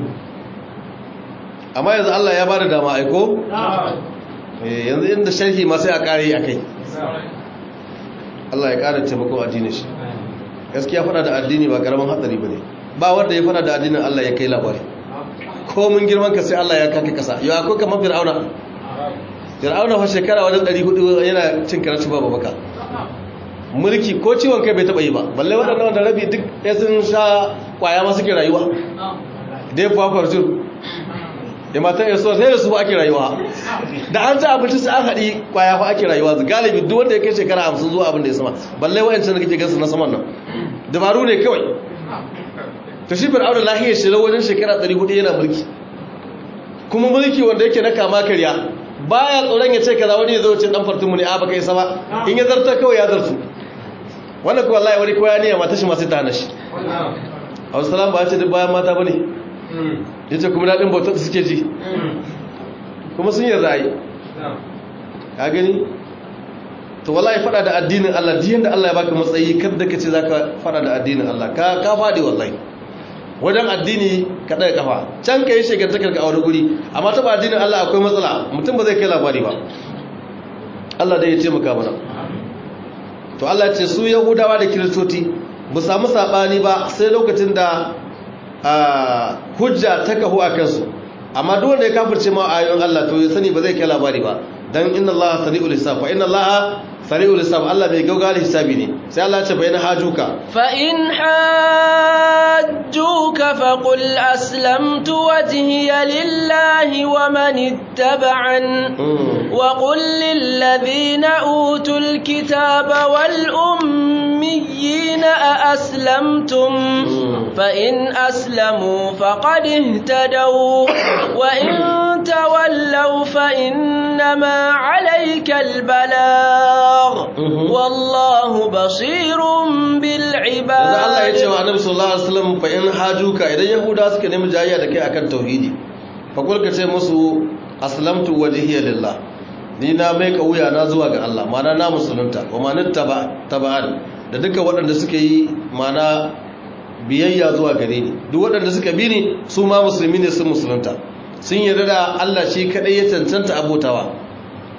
amma yanzu Allah ya bada dama aiko yanzu inda sharhi ma sai a kare a kai Allah ya kara taimakon addini shi gaskiya fada da addini ba karamin hatsari ba ne ba wanda ya fada da addinin Allah ya kai labari ko mun girman ka sai Allah ya kaka kasa yau akwai kamar fir'auna fir'auna fa shekara wajen 400 yana cin karanci babu baka mulki ko ciwon kai bai taba yi ba balle waɗannan wanda rabi duk ya sun sha kwaya ma suke rayuwa da ya fafar jin da matan ya sai da su ake rayuwa da an ci abinci sai an haɗi kwaya fa ake rayuwa zu galibi duk wanda ya kai shekara hamsin zuwa abin da ya sama balle wa'ancan da kake gansu na saman nan dabaru ne kawai ta shi fir'auna lahiyar shi wajen shekara 400 yana mulki kuma mulki wanda yake na kama karya baya tsoron ya ce kaza wani ya zo ce dan fartun mu ne a baka isa ba in ya zarta kawai ya zartu wannan ko wallahi wani koya ne mata shi ma sai ta hana shi Abu Salam ba ya ce duk bayan mata bane yace kuma dadin bautar suke ji kuma sun yarda ai ka gani to wallahi fada da addinin Allah duk yanda Allah ya baka matsayi kada ka ce zaka fada da addinin Allah ka ka fadi wallahi wajen addini ka ɗaya kafa can ka yi shekartakar ka a wani guri amma taɓa addinin Allah akwai matsala mutum ba zai kai labari ba Allah dai ya ce maka mana to Allah ce su yahudawa da kiristoci ba samu saɓani ba sai lokacin da hujja ta kahu a kansu amma duk wanda ya kafirce ma ayoyin Allah to ya sani ba zai kai labari ba dan inna Allah sari'ul hisab fa inna Allah sari'ul hisab Allah bai gauga da hisabi ne sai Allah ya ce bayan hajuka fa in hajjuka fa qul aslamtu wajhiya lillahi wa man ittaba'an wa qul lil ladhina utul kitaba wal ummiyina a aslamtum fa in aslamu faqad ihtadaw wa in tawallaw fa innama alayka al balagh wallahu basirun bil ibad yanzu Allah ya ce wa Annabi sallallahu alaihi wasallam fa in hajuka idan yahuda suka nemi jayayya da kai akan tauhidi fa kulka ce musu aslamtu wajhiya lillah ni na mai kauya na zuwa ga Allah mana na musulunta wa man taba'an da duka waɗanda suka yi mana biyayya zuwa gare ni duk waɗanda suka bi ni su ma musulmi ne sun musulunta sun yarda da Allah shi kadai ya cancanta abotawa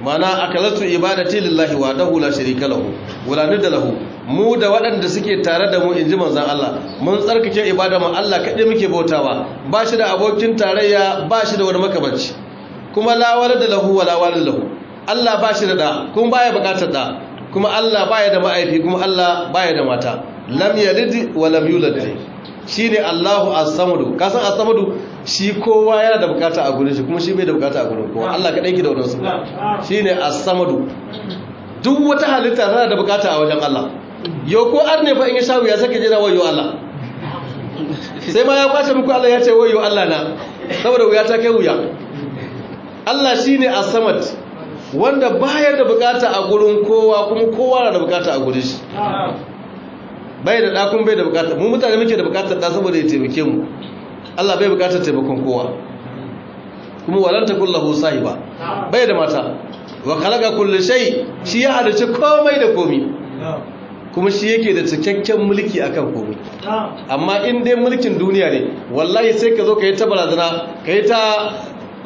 mana akalatu ibadati lillahi wa dahu la sharika lahu wala nidda lahu mu da waɗanda suke tare da mu inji manzon Allah mun tsarkake ibada mu Allah kaɗai muke bautawa ba shi da abokin tarayya ba shi da wani makamanci kuma la walada lahu wala walad lahu Allah ba shi da da kuma baya bukatar da kuma Allah baya da ma'aifi kuma Allah baya da mata lam yalid wa lam yulad shine Allahu as-samadu kasan as-samadu shi kowa yana da bukata a gurin shi kuma shi bai da bukata a gurin kowa Allah kadai ke da wannan suna shine as-samadu duk wata halitta tana da bukata a wajen Allah yau ko arne fa in ya sha wuya saka jira wayo Allah sai ma ya kwace muku Allah ya ce wayo Allah na saboda wuya ta kai wuya Allah shine as-samad wanda baya da bukata a gurin kowa kuma kowa na da bukata a gurin shi bai da ɗakun bai da bukata mu mutane muke da bukatar ɗa saboda ya taimake mu Allah bai bukatar taimakon kowa kuma walanta kullahu sahiba bai da mata wa khalaqa kulli shay shi ya halice komai da komi kuma shi yake da cikakken mulki akan komai amma in dai mulkin duniya ne wallahi sai ka zo ka yi ta barazana ka yi ta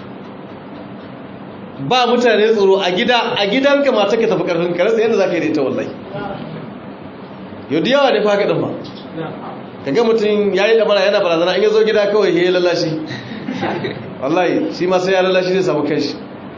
ba mutane tsoro a gida a gidanka mata ka tafi karfin ka rasa yadda za ka yi da ita wallahi yau da yawa ne fa kaɗin ba ka ga mutum ya yi ɗabara yana barazana in ya zo gida kawai ya yi lallashi wallahi shi ma sai ya lallashi zai samu kanshi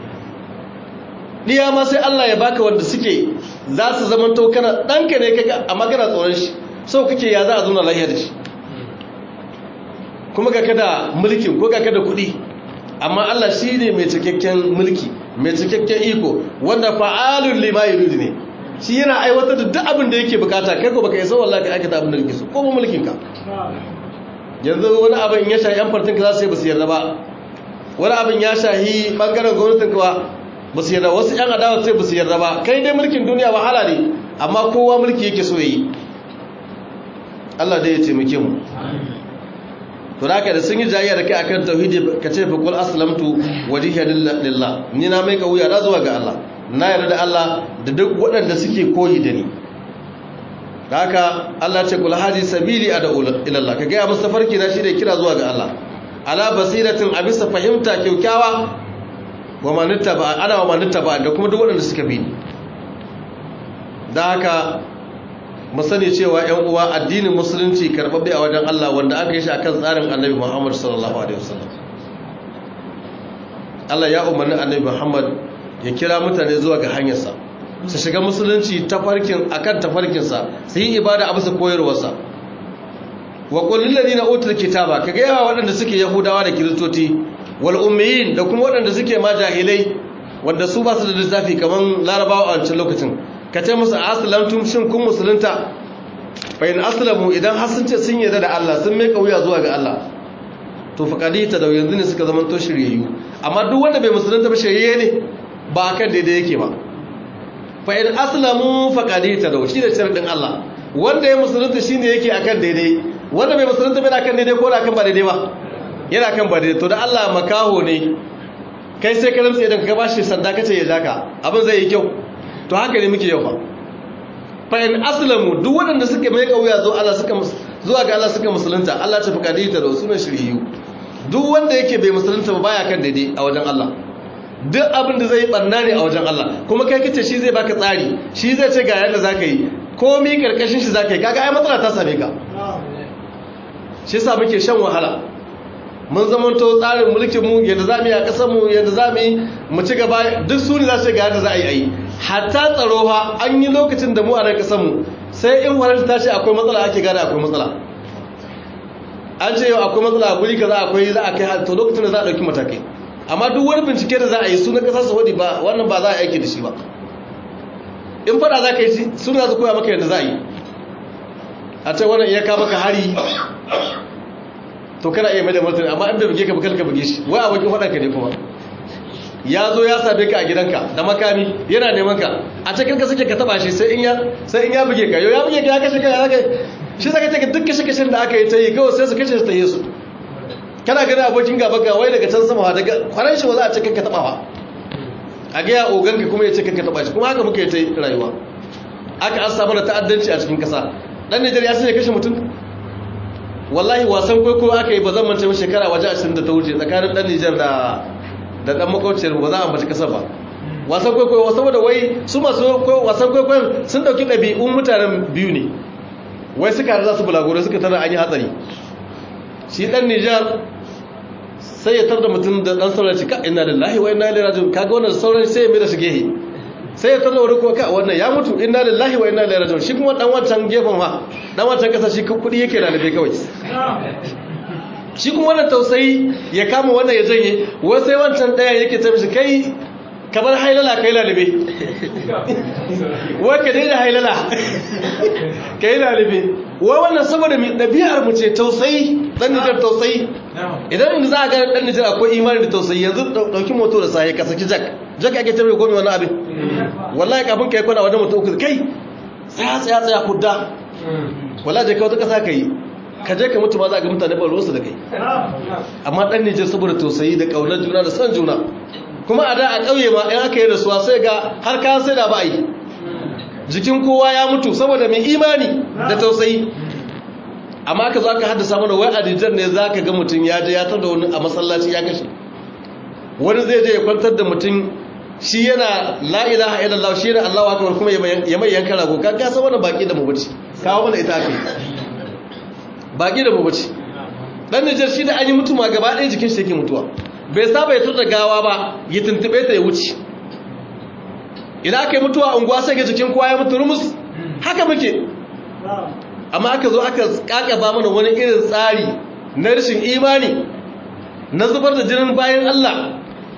ɗiya ma sai Allah ya baka wanda suke za su zama to kana ɗanka ne kaga amma kana tsoron shi sau kake ya za a zuna lahiya da shi kuma ga kada mulkin ko ga kada kuɗi amma Allah shi ne mai cikakken mulki mai cikakken iko wanda fa'alun lima yuridu ne shi yana aiwatar da duk abin da yake bukata kai ko baka isa wallahi ka aikata abin da kake so ko mulkin ka yanzu wani abin ya shahi yan fartin ka za su yi basu yarda ba wani abin ya shahi bangaren gwamnatin ka ba su yarda wasu yan adawa sai basu yarda ba kai dai mulkin duniya wahala ne amma kowa mulki yake so yi Allah dai ya taimake mu to haka da sun yi jayayya da kai akan tauhidi ka ce fa qul aslamtu wajhiya lillah ni na mai kauya da zuwa ga Allah na yarda da Allah da duk waɗanda suke koyi da ni da haka Allah ce kula haji sabili a da ilallah ka gaya musu farki na shi da kira zuwa ga Allah ala basiratin a bisa fahimta kyaukyawa wa manitta ba ana wa manitta ba da kuma duk waɗanda suka bi da haka mu sani cewa ƴan uwa addinin musulunci karɓaɓɓe a wajen Allah wanda aka yi shi akan tsarin annabi Muhammad sallallahu alaihi wasallam Allah ya umarni annabi Muhammad ya kira mutane zuwa ga hanyarsa su shiga musulunci tafarkin akan tafarkinsa su yi ibada a bisa koyarwarsa wa kullum ladina utul kitaba kaga yawa waɗanda suke yahudawa da kiristoci wal ummiyin da kuma waɗanda suke ma jahilai wanda su ba su da lissafi kaman larabawa a wancan lokacin ka ce musu aslamtum shin kun musulunta fa in aslamu idan har sun ce sun yarda da Allah sun mai kauya zuwa ga Allah to faqadita da yanzu ne suka zama to shiryayyu amma duk wanda bai musulunta ba shirye ne ba kan daidai yake ba fa in aslamu faqadita da shi da sharadin Allah wanda ya musulunta shine yake akan daidai wanda bai musulunta bai akan daidai ko da akan ba daidai ba yana kan ba daidai to da Allah makaho ne kai sai ka rantsa idan ka bashi sanda kace ya jaka abin zai yi kyau to haka ne muke yau fa fa in aslamu duk wanda suka mai kauya zo Allah suka zuwa ga Allah suka musulunta Allah ta faqadita da sunan shiriyu duk wanda yake bai musulunta ba baya kan daidai a wajen Allah duk abin da zai barna ne a wajen Allah kuma kai kace shi zai baka tsari shi zai ce ga yadda zaka yi komai karkashin shi zaka yi kaga ai matsala ta same ka shi yasa muke shan wahala mun zamanto tsarin mulkin mu yadda zamu yi a kasar mu yadda zamu yi mu ci gaba duk su ne za su ga yadda za a yi ayi hatta tsaro fa an yi lokacin da mu a nan kasar mu sai in warar ta ce akwai matsala ake gane akwai matsala an ce yau akwai matsala a guri kaza akwai za a kai to lokacin da za a dauki matakai amma duk wani bincike da za a yi sunan kasar saudi ba wannan ba za a aiki da shi ba in fada za ka yi shi suna za koya maka yadda za a yi a ce wannan iya ka maka hari to kana iya mai da martani amma in bai buge ka bukal ka buge shi wai abokin faɗanka ne kuma ya zo ya sabe ka a gidanka da makami yana neman ka a cikin ka suke ka taba shi sai in ya sai in ya buge ka yau ya buge ka ya kashe ka ya zaka shi zaka ce duk kashe kashen da aka yi ta yi kawai sai su kashe su ta yi su kana gani abokin gaba ga wai daga can sama daga kwaran shi ba za a ce kanka taba ba a ga ya ogan ka kuma ya ce kanka taba shi kuma haka muka yi ta rayuwa aka an samu da ta'addanci a cikin kasa dan Nijar ya sanya kashe mutum wallahi wasan kwaikwayo aka yi ba zan manta shekara waje 20 da ta wuce tsakanin dan Nijar da da dan makwabciyar ba za a mace kasar ba wasan kwaikwayo saboda wai su masu wasan kwaikwayon sun dauki ɗabi'un mutanen biyu ne wai suka za su bulagoro suka tara an yi hatsari shi ɗan nijar sai ya tar da mutum da ɗan sauran cika ina da lahi wa ina ilaihi rajiun kaga wannan sauran sai ya mai da shi gehe sai ya tar da wani kuma ka wannan ya mutu ina da lahi wa ina ilaihi rajiun shi kuma ɗan wancan gefen ma ɗan wancan ƙasa shi kuɗi yake lalibe kawai shi kuma wannan tausayi ya kama wannan ya janye wasu sai wancan ɗaya yake ta mishi kai kamar hailala kai lalibe wai ka daina hailala ka yi lalibe wai wannan saboda mai ɗabi'ar mu ce tausayi ɗan nijar tausayi idan za a ga ɗan nijar akwai imani da tausayi yanzu ɗauki moto da sahi ka saki jak jak ake tabbata gomi wani abin wallahi kafin ka yi kwana wajen mutum uku kai tsaya tsaya tsaya kudda wallahi je ka wata ƙasa ka yi ka je ka mutu ma za ga mutane ba ruwansu da kai amma ɗan nijar saboda tausayi da ƙaunar juna da son juna kuma a da a ƙauye ma in aka yi rasuwa sai ga har kayan sai da ba a yi jikin kowa ya mutu saboda mai imani da tausayi amma aka zo aka haddasa mana wai a nijar ne za ka ga mutum ya je ya tar da wani a masallaci ya kashe wani zai je ya kwantar da mutum shi yana la ilaha illallah shi yana allahu akbar kuma ya mai yanka rago ka ka san wannan baki da mabuci kawo mana ita aka baki da mabuci dan nijar shi da an yi mutuwa gaba ɗaya jikin shi yake mutuwa bai saba ya da gawa ba ya tuntube ta ya wuce idan aka yi mutuwa unguwa sai ga jikin kowa ya mutu rumus haka muke amma aka zo aka kakaba mana wani irin tsari na rashin imani na zubar da jinin bayan Allah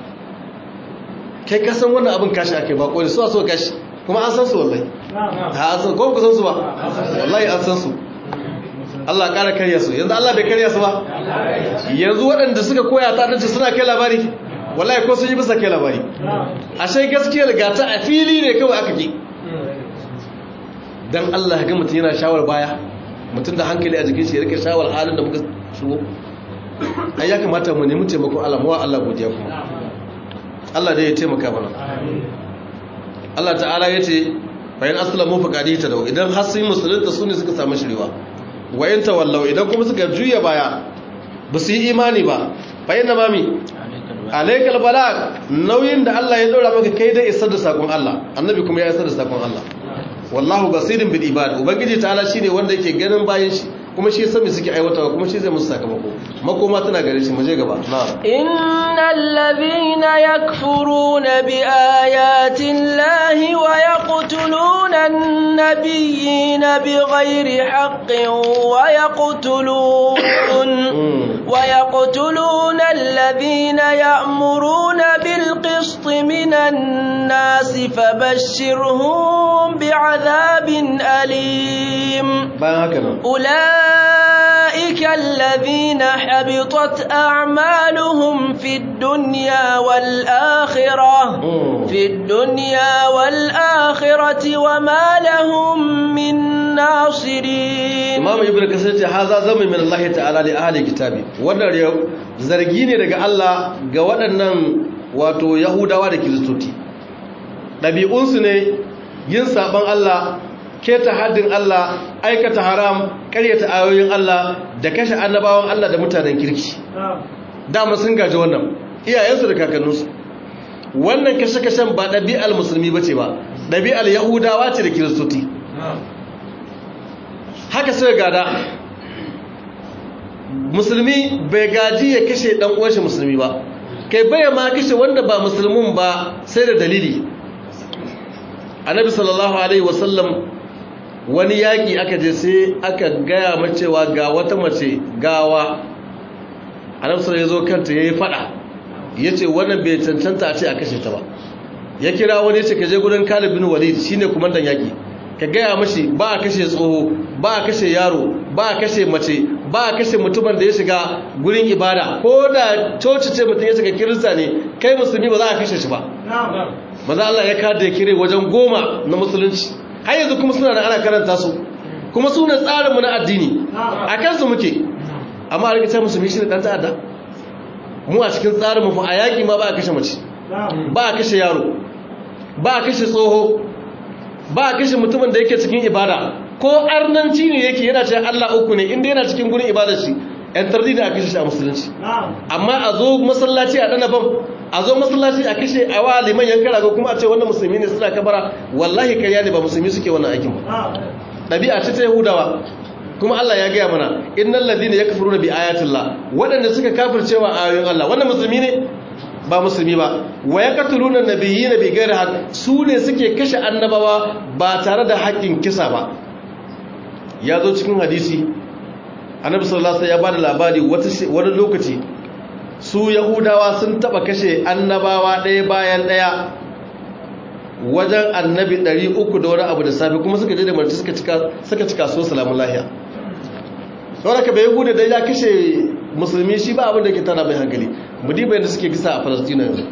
kai kasan wannan abin kashi ake ba kone suwa so kashi kuma an san su wallahi ha an san ko ku san su ba wallahi an san su Allah ƙara karya su yanzu Allah bai karya su ba yanzu waɗanda suka koya ta dace suna kai labari wallahi ko sun yi bisa kai labari ashe gaskiyar gata a fili ne kawai aka ki dan Allah ga mutum yana shawar baya mutum da hankali a jikin shi ya rike shawar halin da muka shigo ai ya kamata mu nemi taimakon Allah mu wa Allah godiya kuma Allah dai ya taimaka mana Allah ta'ala yace bayan aslamu faqadi ta dawo idan har sun musulunta su ne suka samu shiriwa wayan tawallau idan kuma suka juya baya ba su yi imani ba bayan na mami alaikal balag nauyin da Allah ya daura maka kai dai isar da sakon Allah annabi kuma ya isar da sakon Allah wallahu basirin bil ibad ubangiji ta'ala shine wanda yake ganin bayan shi kuma shi sami suke aiwatawa kuma shi zai musu sakamako makoma tana gare shi muje gaba na'am innal ladhina yakfuruna bi ayati llahi wa yaqtuluna an-nabiyyina bighairi haqqin wa yaqtulun wa yaqtuluna alladhina ya'muruna bil qist minan nasi fabashshirhum bi'adhabin alim bayan haka nan أولئك الذين حبطت أعمالهم في الدنيا والآخرة في الدنيا والآخرة وما لهم من ناصرين Imam Ibn Kasir ce haza zama min Allah ta'ala li ahli kitabi wannan zargi ne daga Allah ga waɗannan wato Yahudawa da Kiristoci ɗabi'unsu ne yin saban Allah keta haddin Allah aikata haram karyata ayoyin Allah da kashe annabawan Allah da mutanen kirki dama sun gaji wannan iyayensu da kakanninsu wannan kashe-kashen ba ɗabi'al musulmi ba ce ba ɗabi'al yahudawa ce da kiristoci haka sai gada musulmi bai gaji ya kashe ɗan uwanshi musulmi ba kai baya ma kashe wanda ba musulmin ba sai da dalili annabi sallallahu alaihi wasallam wani yaƙi aka je sai aka gaya macewa ga wata mace gawa annabi ya zo kanta yayi fada yace wannan bai cancanta a ce a kashe ta ba ya kira wani yace ka je gurin Khalid bin Walid shine kumandan yaƙi ka gaya mashi ba a kashe tsoho ba a kashe yaro ba a kashe mace ba a kashe mutumin da ya shiga gurin ibada ko da coci ce mutum ya shiga kirista ne kai musulmi ba za a kashe shi ba maza Allah ya kada ya kire wajen goma na musulunci har yanzu kuma suna da ana karanta su kuma su ne tsarinmu na addini a kansu muke amma a rikicin musulmi shi ne ɗan ta'adda mu a cikin tsarinmu fa a yaƙi ma ba a kashe mace ba a kashe yaro ba a kashe tsoho ba a kashe mutumin da yake cikin ibada ko arnanci ne yake yana ce Allah uku ne inda yana cikin gurin ibadar shi yan tardi da a kashe shi a musulunci amma a zo masallaci a ɗana bam a zo masallaci a kashe a wa liman yankan rago kuma a ce wannan musulmi ne suna kabara wallahi karya ne ba musulmi suke wannan aikin ba ɗabi'a ce ta yahudawa kuma Allah ya gaya mana innal ladina yakfuruna bi ayatillah waɗanda suka kafircewa ayoyin Allah wannan musulmi ne ba musulmi ba wa yaqtuluna nabiyina bi ghairi haqq su ne suke kashe annabawa ba tare da haƙƙin kisa ba ya zo cikin hadisi annabi sallallahu alaihi wasallam ya bada labari wani lokaci su yahudawa sun taba kashe annabawa ɗaya bayan ɗaya wajen annabi 300 da wani abu da safe kuma suka je da marci suka cika suka cika so salamun lahiya saboda ka bai yahuda da ya kashe musulmi shi ba abin da ke tana mai hankali mudibai da suke kisa a falastina yanzu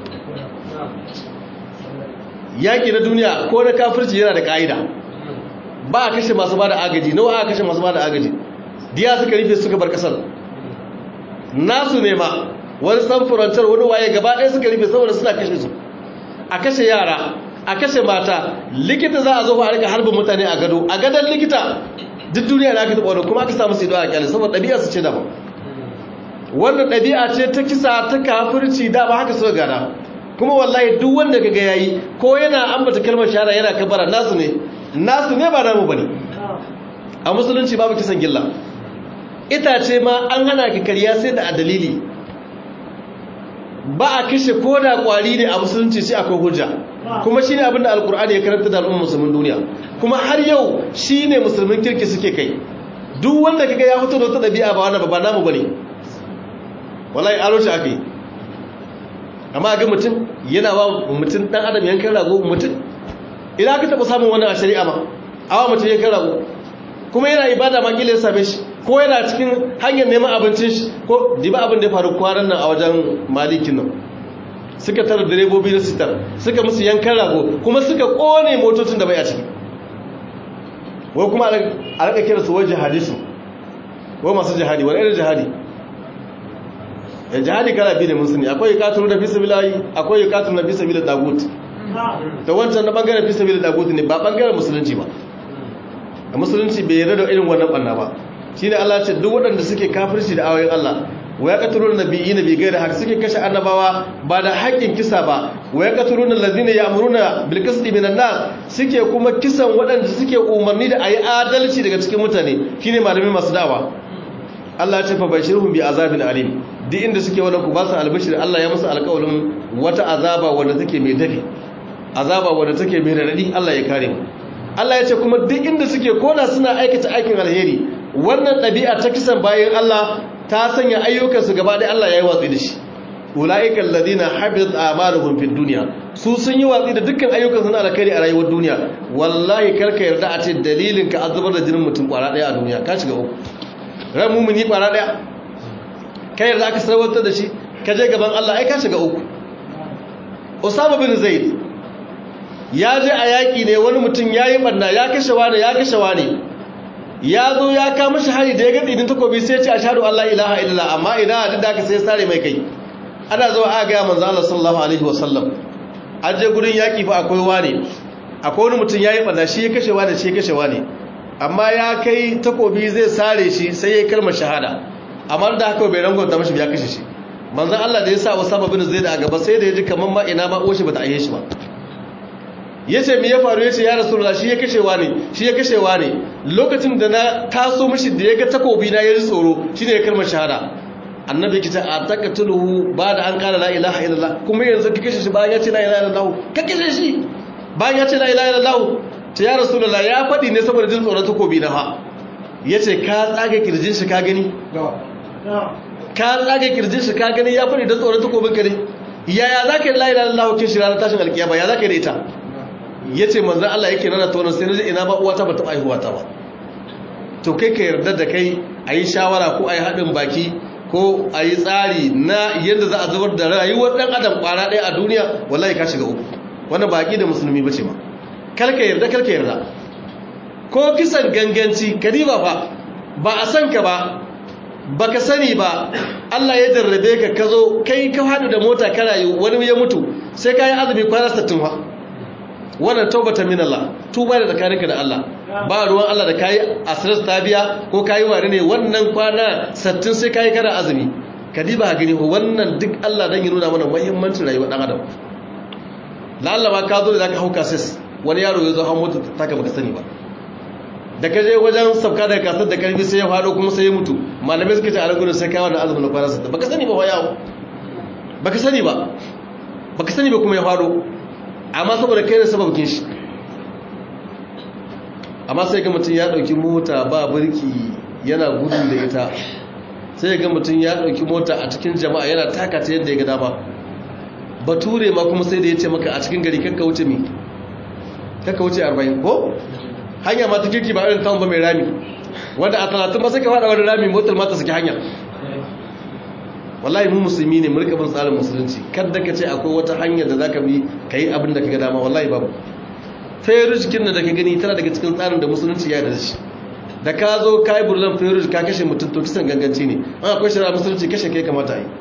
yaƙi na duniya ko na kafirci yana da ƙa'ida ba a kashe masu ba da agaji nawa a kashe masu ba da agaji diya suka rufe suka bar ƙasar nasu ne ma wani samfurantar wani waye gaba ɗaya suka rufe saboda suna kashe su a kashe yara a kashe mata likita za a zo a rika harbin mutane a gado a gadon likita duk duniya na aka taɓa wani kuma aka samu su ido a kyale saboda ɗabi'a su ce daban wannan ɗabi'a ce ta kisa ta kafirci dama haka suka gada kuma wallahi duk wanda ka ga yayi ko yana ambata kalmar shahada yana kabara nasu ne nasu ne ba namu bane a musulunci babu kisan gilla itace ma an hana ki kariya sai da dalili ba a kashe ko da kwari ne a musulunci sai akwai hujja kuma shine abinda alkur'ani ya karanta da al'ummar musulmin duniya kuma har yau shine musulmin kirki suke kai duk wanda kaga ya fito da wata dabi'a ba wannan ba namu bane wallahi aro shi akai amma ga mutum yana ba mutum dan adam yankan rago mutum idan ka taba samun wannan a shari'a ma awa mutum yankan rago kuma yana ibada ma kila ya same shi ko yana cikin hanyar neman abincin shi ko diba abin da ya faru kwanan nan a wajen malikin nan suka tara direbobi na sitar suka musu yankan rago kuma suka kone motocin da bai a ciki wai kuma a rika kira su wai jihadisu wai masu jihadi wani irin jihadi ya jihadi kala biyu ne mun sani akwai yukatun da fisa bilayi akwai yukatun da fisa bilayi dagut ta wancan na bangaren fisa bilayi dagut ne ba bangaren musulunci ba a musulunci bai yarda da irin wannan banna ba shine Allah ce duk waɗanda suke kafirci da ayoyin Allah wa yaqtuluna nabiyina bi ghairi haqq suke kashe annabawa ba da haƙƙin kisa ba wa yaqtuluna allazina ya'muruna bil qisti minan nas suke kuma kisan waɗanda suke umarni da ayi adalci daga cikin mutane shine malami masu dawa Allah ya ce fa bashirhum bi azabin alim duk inda suke wannan ku ba su albashir Allah ya musu alƙawarin wata azaba wanda take mai dafi azaba wanda take mai radadi Allah ya kare mu Allah ya ce kuma duk inda suke koda suna aikata aikin alheri wannan ɗabi'a ta kisan bayan Allah ta sanya ayyukansu gaba ɗaya Allah ya yi watsi da shi ula'ikan ladina habit amaluhum fid dunya su sun yi watsi da dukkan ayyukansu na alkhairi a rayuwar duniya wallahi karka yarda a ce dalilin ka azubar da jinin mutum kwara ɗaya a duniya ka shiga uku ran mumuni kwara ɗaya ka yarda aka sarwantar da shi ka je gaban Allah ai ka shiga uku Usama bin Zaid ya je a yaƙi ne wani mutum ya yi ɓanna ya kashe wane ya kashe wane ya zo ya kama shi hari da ya gaɗi din takobi sai ce a shaɗu Allah ilaha illallah amma ina duk da aka sai sare mai kai ana zuwa a gaya manzo Allah sallallahu alaihi wasallam an je gurin yaƙi fa akwai wane akwai wani mutum ya yi ɓanna shi ya kashe wane shi ya kashe wane amma ya kai takobi zai sare shi sai ya yi kalmar shahada amma da haka bai rangon mashi ya kashe shi manzo Allah da ya sa Usama bin Zaid a gaba sai da ya ji kamar ma ina ma uwa shi bata aiye shi ba ya ce mi ya faru ya ce ya rasulullah shi ya kashewa ne shi ya kashewa ne lokacin da na taso mishi da ya ga takobi na ya ji tsoro shi ne ya kalmar shahada annabi kita a takatuluhu ba da an kara la ilaha illallah kuma yanzu ka kashe shi bayan ya ce la ilaha illallah ka kashe shi bayan ya ce la ilaha illallah ce ya rasulullah ya faɗi ne saboda jin tsoron takobi na fa ya ce ka tsaga kirjin shi ka gani ka tsaga kirjin shi ka gani ya faɗi don tsoron takobin ka ne yaya za ka yi la ilaha illallah kin shi ranar tashin alkiyama ya za ka yi da ita ya ce manzan Allah yake nana tonin sai naji ina ba uwata ba taɓa aihuwata ba to kai ka yarda da kai a yi shawara ko a yi haɗin baki ko a yi tsari na yadda za a zubar da rayuwar ɗan adam ƙwara ɗaya a duniya wallahi ka shiga uku wannan baƙi da musulmi ba ce ma karka yarda karka yarda ko kisan ganganci kadiba fa ba a san ka ba baka sani ba Allah ya jarrabe ka ka zo kai ka haɗu da mota ka rayu wani ya mutu sai ka yi azumi kwana 60 fa wannan taubata min Allah tuba da tsakaninka da Allah ba ruwan Allah da kayi asirar tabiya ko kayi ware ne wannan kwana sattin sai kayi kana azumi ka diba ha gani wannan duk Allah dan ya nuna mana muhimmancin rayuwar dan adam lalla ma ka zo da zaka hauka sis wani yaro ya zo han mota ta ka baka sani ba da ka je wajen sabka da kasar da karfi sai ya faɗo kuma sai ya mutu malamai suka ce a rangunan sai kai wannan azumin kwana sattin baka sani ba wa yawo baka sani ba baka sani ba kuma ya faɗo amma saboda kai ne sababkin shi amma sai ga mutum ya ɗauki mota ba birki yana gudu da ita sai ga mutum ya ɗauki mota a cikin jama'a yana taka ta yadda ya ga dama bature ma kuma sai da ya ce maka a cikin gari kakka wuce mi kakka wuce 40 ko hanya ma ta kirki ba irin tawon ba mai rami wanda a talatin ba sai ka faɗa wani rami motar ma ta saki hanya wallahi mu musulmi ne mu rika bin tsarin musulunci kada ka ce akwai wata hanyar da zaka bi kai abin da kaga dama wallahi babu feruj kin da ka gani tana daga cikin tsarin da musulunci ya da shi da ka zo kai burlan feruj ka kashe mutum to kisan ganganci ne an akwai shari'a musulunci kashe kai kamata yi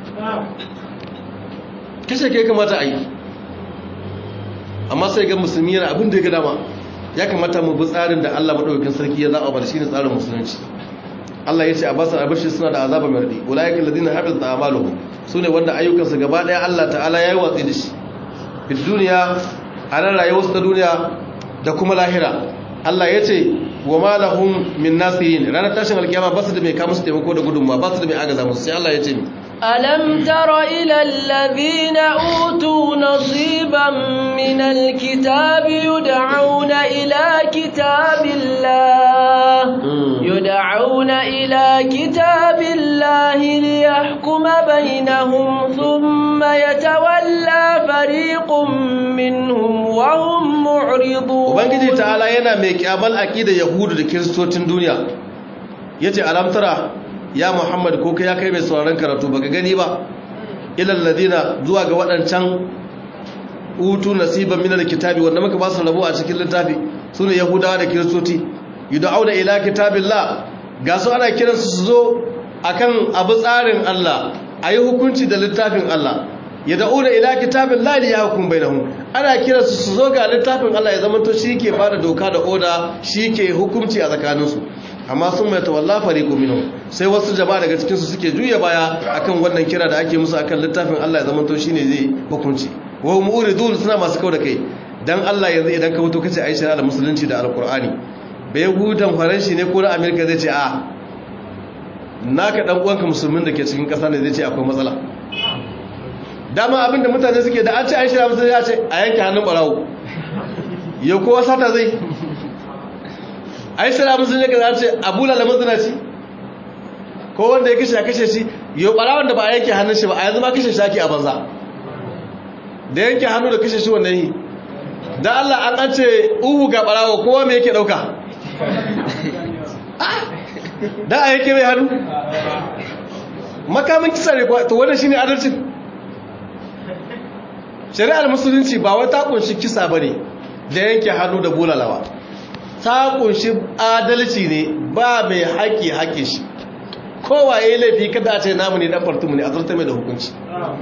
kashe kai kamata a yi amma sai ga musulmi yana abin da ya ga dama ya kamata mu bi tsarin da Allah madaukakin sarki ya zaɓa ba da shine tsarin musulunci Allah ya ce a basar abashi suna da azaba mai radi ulaiikal ladina habitat a'maluhum sune wanda ayyukansu gaba daya Allah ta'ala yayi watsi da shi fi duniya a nan rayuwarsu ta duniya da kuma lahira Allah ya ce wa ma lahum min nasihin ranar tashin alkiyama ba su da mai kama su taimako da gudunma ba su da mai agaza musu sai Allah ya ce ألم تر إلى الذين أوتوا نصيبا من الكتاب يدعون إلى كتاب الله يدعون إلى كتاب الله ليحكم بينهم ثم يتولى فريق منهم وهم معرضون Ubangiji ta'ala yana mai kyamal aqidar Yahudu da Kiristocin duniya yace alam tara ya Muhammad ko kai ya kai mai sauraron karatu baka gani ba ilal ladina zuwa ga wadancan utu nasiban minal kitabi wanda muka ba su rabo a cikin littafi sune Yahudawa da Kiristoci yud'auna ila kitabillah ga su ana kiransu su zo akan abu tsarin Allah ayi hukunci da littafin Allah yad'una ila kitabillah li yahkum bainahum ana kiransu su zo ga littafin Allah ya zamanto ke bada doka da oda ke hukunci a tsakaninsu amma sun mai tawalla fariqu minhum sai wasu jama'a daga cikin su suke juya baya akan wannan kira da ake musu akan littafin Allah ya zamanto shine zai hukunci wa hum uridun suna masu kau da kai dan Allah yanzu idan ka fito kace Aisha da musulunci da alqur'ani bai hudan faranshi ne ko na America zai ce a naka dan uwanka musulmin da ke cikin kasa ne zai ce akwai matsala dama abinda mutane suke da an ce Aisha da musulunci ya ce a yanke hannun barawo yau kowa sata zai ai sai abin sun yake za ce abu lalamin zina ci ko wanda ya kashe a kashe shi yau ɓarawar da ba a yanke hannun shi ba a yanzu ma kashe shi ake a banza da yanke hannu da kashe shi wannan yi da Allah an an ce uhu ga ɓarawa kowa mai yake ɗauka da a yanke mai hannu makamin kisa ne to wannan shine adalcin shari'ar musulunci ba wata kunshi kisa bane da yanke hannu da bulalawa ta kunshi adalci ne ba mai haƙi haƙi shi kowa ya yi laifi kada a ce namu ne ɗan fartumu ne a zarta mai da hukunci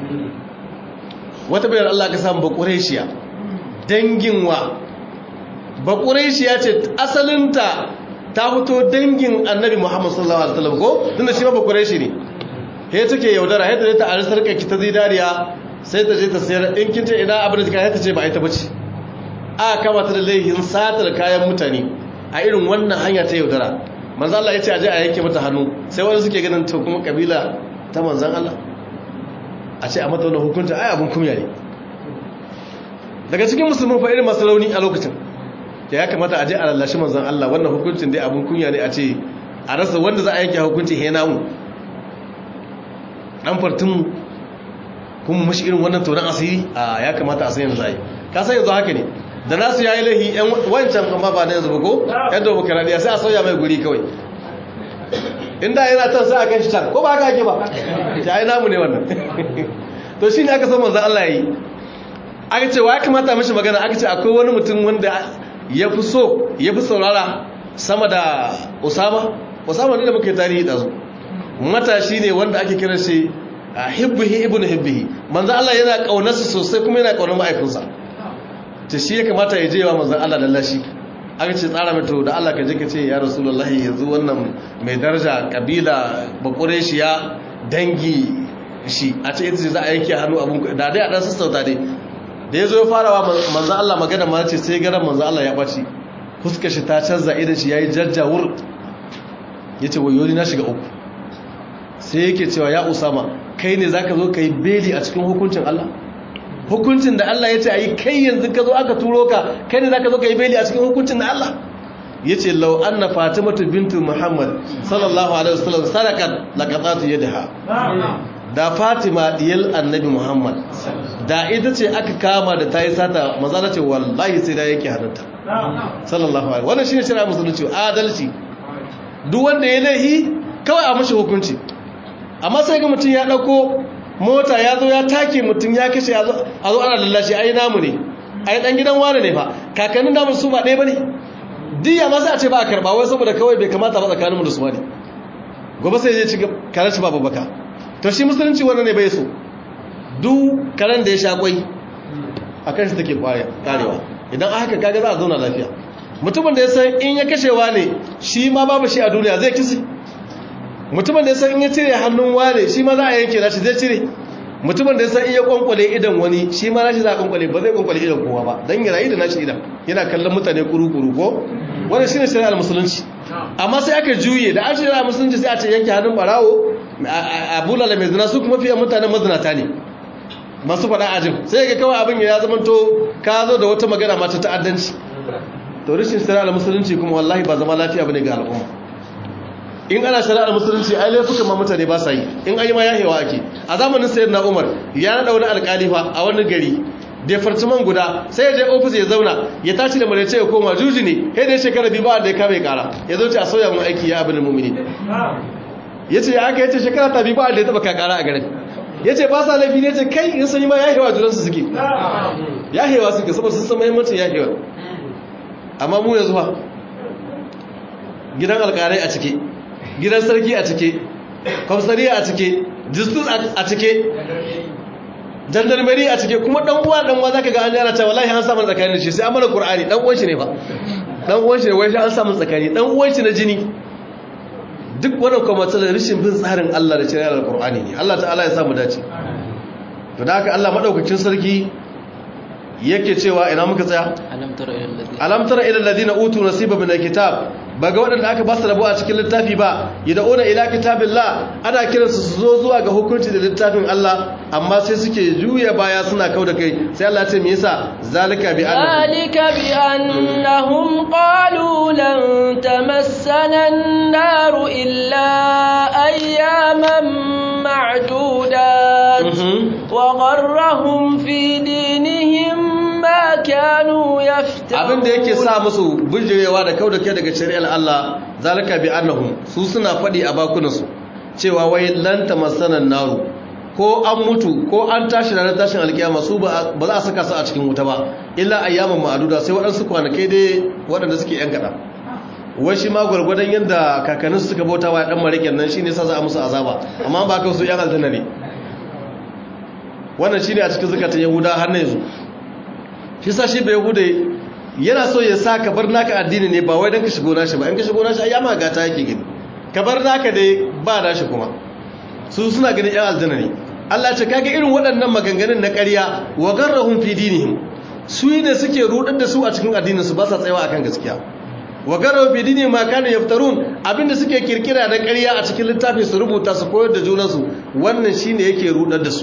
wata bayar Allah ka samu bakureshiya dangin wa bakureshiya ce asalinta ta fito dangin annabi muhammad sallallahu alaihi wasallam ko tunda shi ma bakureshi ne he take yaudara yadda ta arisar ki ta zidariya sai ta je ta sayar in kinta ina abin da ka ta ce ba ita bace aka kama ta da laihin satar kayan mutane a irin wannan hanya ta yaudara manzo Allah ya ce aje a yanke mata hannu sai wani suke ganin to kuma kabila ta manzon Allah a ce a mata wannan hukunta ai abun kunya ne daga cikin musulmin fa irin masu rauni a lokacin ya kamata aje a lallashi manzon Allah wannan hukuncin dai abun kunya ne a ce a rasa wanda za a yanke hukunci he namu dan fartun kuma mashi irin wannan tonon asiri a ya kamata a san yanzu a yi ka san yanzu haka ne da nasu ya yi lahi yan wancan amma ba na yanzu ba ko yan demokaradiyya sai a sauya mai guri kawai inda yana can sai a kan shi can ko ba haka ake ba ta yi namu ne wannan to shi ne aka so manzan Allah ya yi aka ce wa ya kamata mishi magana aka ce akwai wani mutum wanda ya fi so ya fi saurara sama da usama usama ne da muka yi tarihi ɗazu matashi ne wanda ake kiran shi hibbihi ibnu hibbihi manzo Allah yana kaunarsa sosai kuma yana kaunar ma'aikunsa ta shi ya kamata ya je wa manzon Allah lallashi aka ce tsara mai to da Allah ka je ka ce ya rasulullahi yanzu wannan mai daraja kabila bakureshiya dangi shi a ce ita ce za a yanke hannu abun da dai a dan sassauta dai da ya zo ya fara wa manzon Allah magana ma ce sai garan manzon Allah ya ɓaci fuskar shi ta canza idan shi yayi jajjawur yace wayo ni na shiga uku sai yake cewa ya Usama kai ne zaka zo kai beli a cikin hukuncin Allah hukuncin da Allah ya ce a yi kai yanzu ka zo aka turo ka kai ne za ka zo ka yi beli a cikin hukuncin da Allah ya ce lau an na fatimatu bintu muhammad sallallahu alaihi wasallam sadakat laqatatu yadaha da fatima diyal annabi muhammad da ita ce aka kama da ta yi sata maza ta ce wallahi sai da yake hannunta sallallahu alaihi wannan shine shari'a musulunci adalci duk wanda ya laihi kawai a mashi hukunci amma sai ga mutum ya dauko mota ya zo ya take mutum ya kashe a zo ana lallashi ai namu ne ai dan gidan wani ne fa kakannin namu su ba ɗaya bane diya ma sai a ce ba a karba wai saboda kawai bai kamata ba tsakaninmu da su bane gobe sai ya ci karen shi babu baka to shi musulunci wannan ne bai so duk karen da ya sha kwai a kan shi take karewa idan haka kaga za a zauna lafiya mutumin da ya san in ya kashewa ne shi ma babu shi a duniya zai kisi mutumin da ya san in ya cire hannun wane shi ma za a yanke nashi zai cire mutumin da ya san in ya kwankwale idan wani shi ma nashi za a kwankwale ba zai kwankwale idan kowa ba don ya rayu da nashi idan yana kallon mutane kuru-kuru ko wani shi ne shari'ar musulunci amma sai aka juye da an shari'ar musulunci sai a ce yanke hannun barawo a bulala mai zina su kuma fiye mutanen mazinata ne masu faɗa ajin sai ga kawai abin ya zama to ka zo da wata magana mata ta'addanci to rashin shari'ar musulunci kuma wallahi ba zama lafiya bane ga al'umma in ana shari'ar musulunci ai laifukan ma mutane ba sa yi in an yi ma yahewa ake a zamanin sayyid na umar ya naɗa wani alƙalifa a wani gari department guda sai ya je ofis ya zauna ya tashi da malace ya koma juji ne kai da shekara biyu ba da ya kame kara ya zo ce a sauya mun aiki ya abin mumini ya ce ya aka yace shekara ta biyu ba da ya taba kakara a garin ya ce ba sa laifi ne ce kai in sun yi ma yahewa junansu suke yahewa suke saboda sun san mahimmancin yahewa amma mu yanzu fa gidan alƙalai a cike gidan sarki a cike kwamsariya a cike jistus a cike jandarmeri a cike kuma dan uwa dan uwa zaka ga an yana ta wallahi an samu tsakani da shi sai an mana qur'ani dan uwan shi ne fa dan uwan shi ne wai sai an samu tsakani dan uwan shi na jini duk wannan kuma matsalar rashin bin tsarin Allah da shari'ar alqur'ani ne Allah ta'ala ya samu dace to da haka Allah madaukakin sarki yake cewa ina muka tsaya alam tara ila alladhina utu nasiba min alkitab baga wadanda aka ba su rabo a cikin littafi ba yad'una ila kitabillah ana kiransu su zo zuwa ga hukunci da littafin Allah amma sai suke juya baya suna kauda kai sai Allah ya ce me yasa zalika bi annahum zalika bi annahum qalu lan tamassana an-nar illa ayyaman ma'dudat wa gharrahum fi dinihim ma kanu yaftarun abin da yake sa musu bijirewa da kauda kai daga shari'ar Allah zalika bi annahum su suna fadi a bakunansu cewa wai lan tamassanan naru ko an mutu ko an tashi ranar tashin alkiyama su ba za a saka su a cikin wuta ba illa ayyaman ma'aduda sai waɗansu kwanakai dai waɗanda suke yan kaɗan wai shi ma gwargwadon yadda kakanninsu suka bauta wa ɗan marikin nan shi ne sa za a musu azaba amma ba ka su yan aljanna ne wannan shi ne a cikin zukatan yahuda har na yanzu shi sa shi bai yahuda yana so ya sa ka bar naka addini ne ba wai don ka shigo nashi ba in ka shigo nashi ayyama gata yake gani ka bar naka dai ba nashi kuma su suna ganin yan aljanna ne Allah ce kaga irin waɗannan maganganun na ƙarya wa garrahum fi dinihim su ne suke rudar da su a cikin addinin su ba sa tsayawa akan gaskiya wa garrahum fi dinihim ma kanu yaftarun abinda suke kirkira da ƙarya a cikin littafin su rubuta su koyar da junansu wannan shine yake rudar da su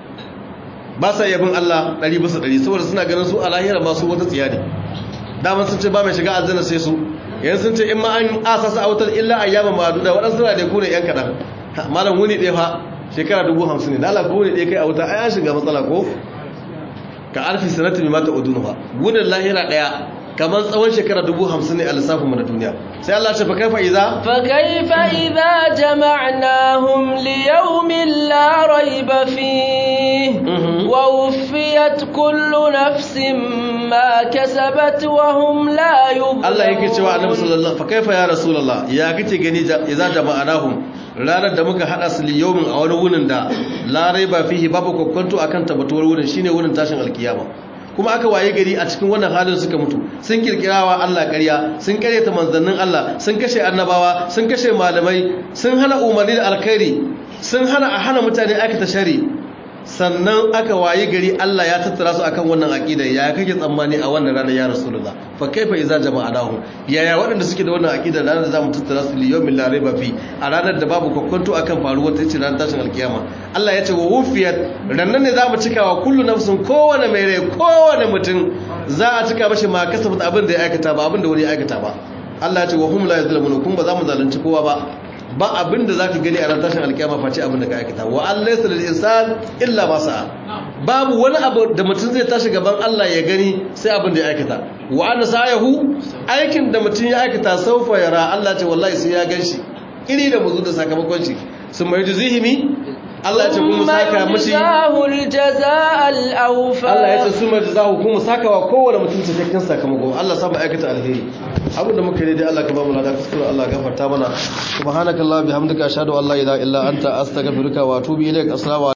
ba sa yabin Allah ɗari bisa ɗari saboda suna ganin su a lahira masu wata tsiya ne daman sun ce ba mai shiga aljanna sai su yanzu sun ce in ma an asasa a wutar illa ayyama ma'aduda waɗansu na da ku ne yan kaɗan malam wuni ɗaya fa shekara dubu hamsin ne dala ko wuni ɗaya kai a wuta ai an shiga matsala ko ka alfi sanatu mai mata udunu fa wunin lahira ɗaya kamar tsawon shekara dubu hamsin ne a lissafinmu na duniya sai Allah ce fa kaifa idza fa kaifa idza jama'nahum li yawmin la rayba fihi wa wuffiyat kullu nafsin ma kasabat wa hum la yuzlamun Allah yake cewa Annabi sallallahu fa kaifa ya rasulullah ya kace gani idza jama'nahum ranar da muka hada su li yawmin a wani wunin da la rayba fihi babu kokonto akan tabbatuwar wurin shine wurin tashin alkiyama kuma aka waye gari a cikin wannan halin suka mutu sun kirkirawa Allah ƙarya sun karyata manzannin Allah sun kashe annabawa sun kashe malamai sun hana umarni da alkhairi sun hana a hana mutane aikata shari sannan aka waye gari Allah ya tattara su akan wannan aqida ya kake tsammani a wannan ranar ya rasulullah fa kaifa idza jama'anahu yaya waɗanda suke da wannan aqida ranar da zamu tattara su li yawmin la rayba fi a ranar da babu kokonto akan faruwar ta ce ranar tashin alkiyama Allah ya ce wa wufiyat rannan ne zamu cika wa kullu nafsin kowane mai rai kowane mutum za a cika mashi ma kasabat abin da ya aikata ba abin da wani ya aikata ba Allah ya ce wa hum la yuzlamun kun ba za mu zalunci kowa ba ba abin da za ka gani a ran tashin alkiyama face abin da ka aikata wa an laisa lil insan illa ma sa'a babu wani abu da mutum zai tashi gaban Allah ya gani sai abin da ya aikata wa anna sa'ahu aikin da mutum ya aikata saufa yara Allah ce wallahi sai ya ganshi iri da muzu da sakamakon shi sun mai juzihimi Allah ya ce kuma saka mishi Allah ya ce su mai jazahu kuma saka wa kowane mutum cikakken sakamako Allah sa mu aikata alheri abin da muka yi dai Allah ka ba mu lada kuskure Allah gafarta mana subhanakallahumma bihamdika ashhadu an la ilaha illa anta astaghfiruka wa atubu ilaik assalamu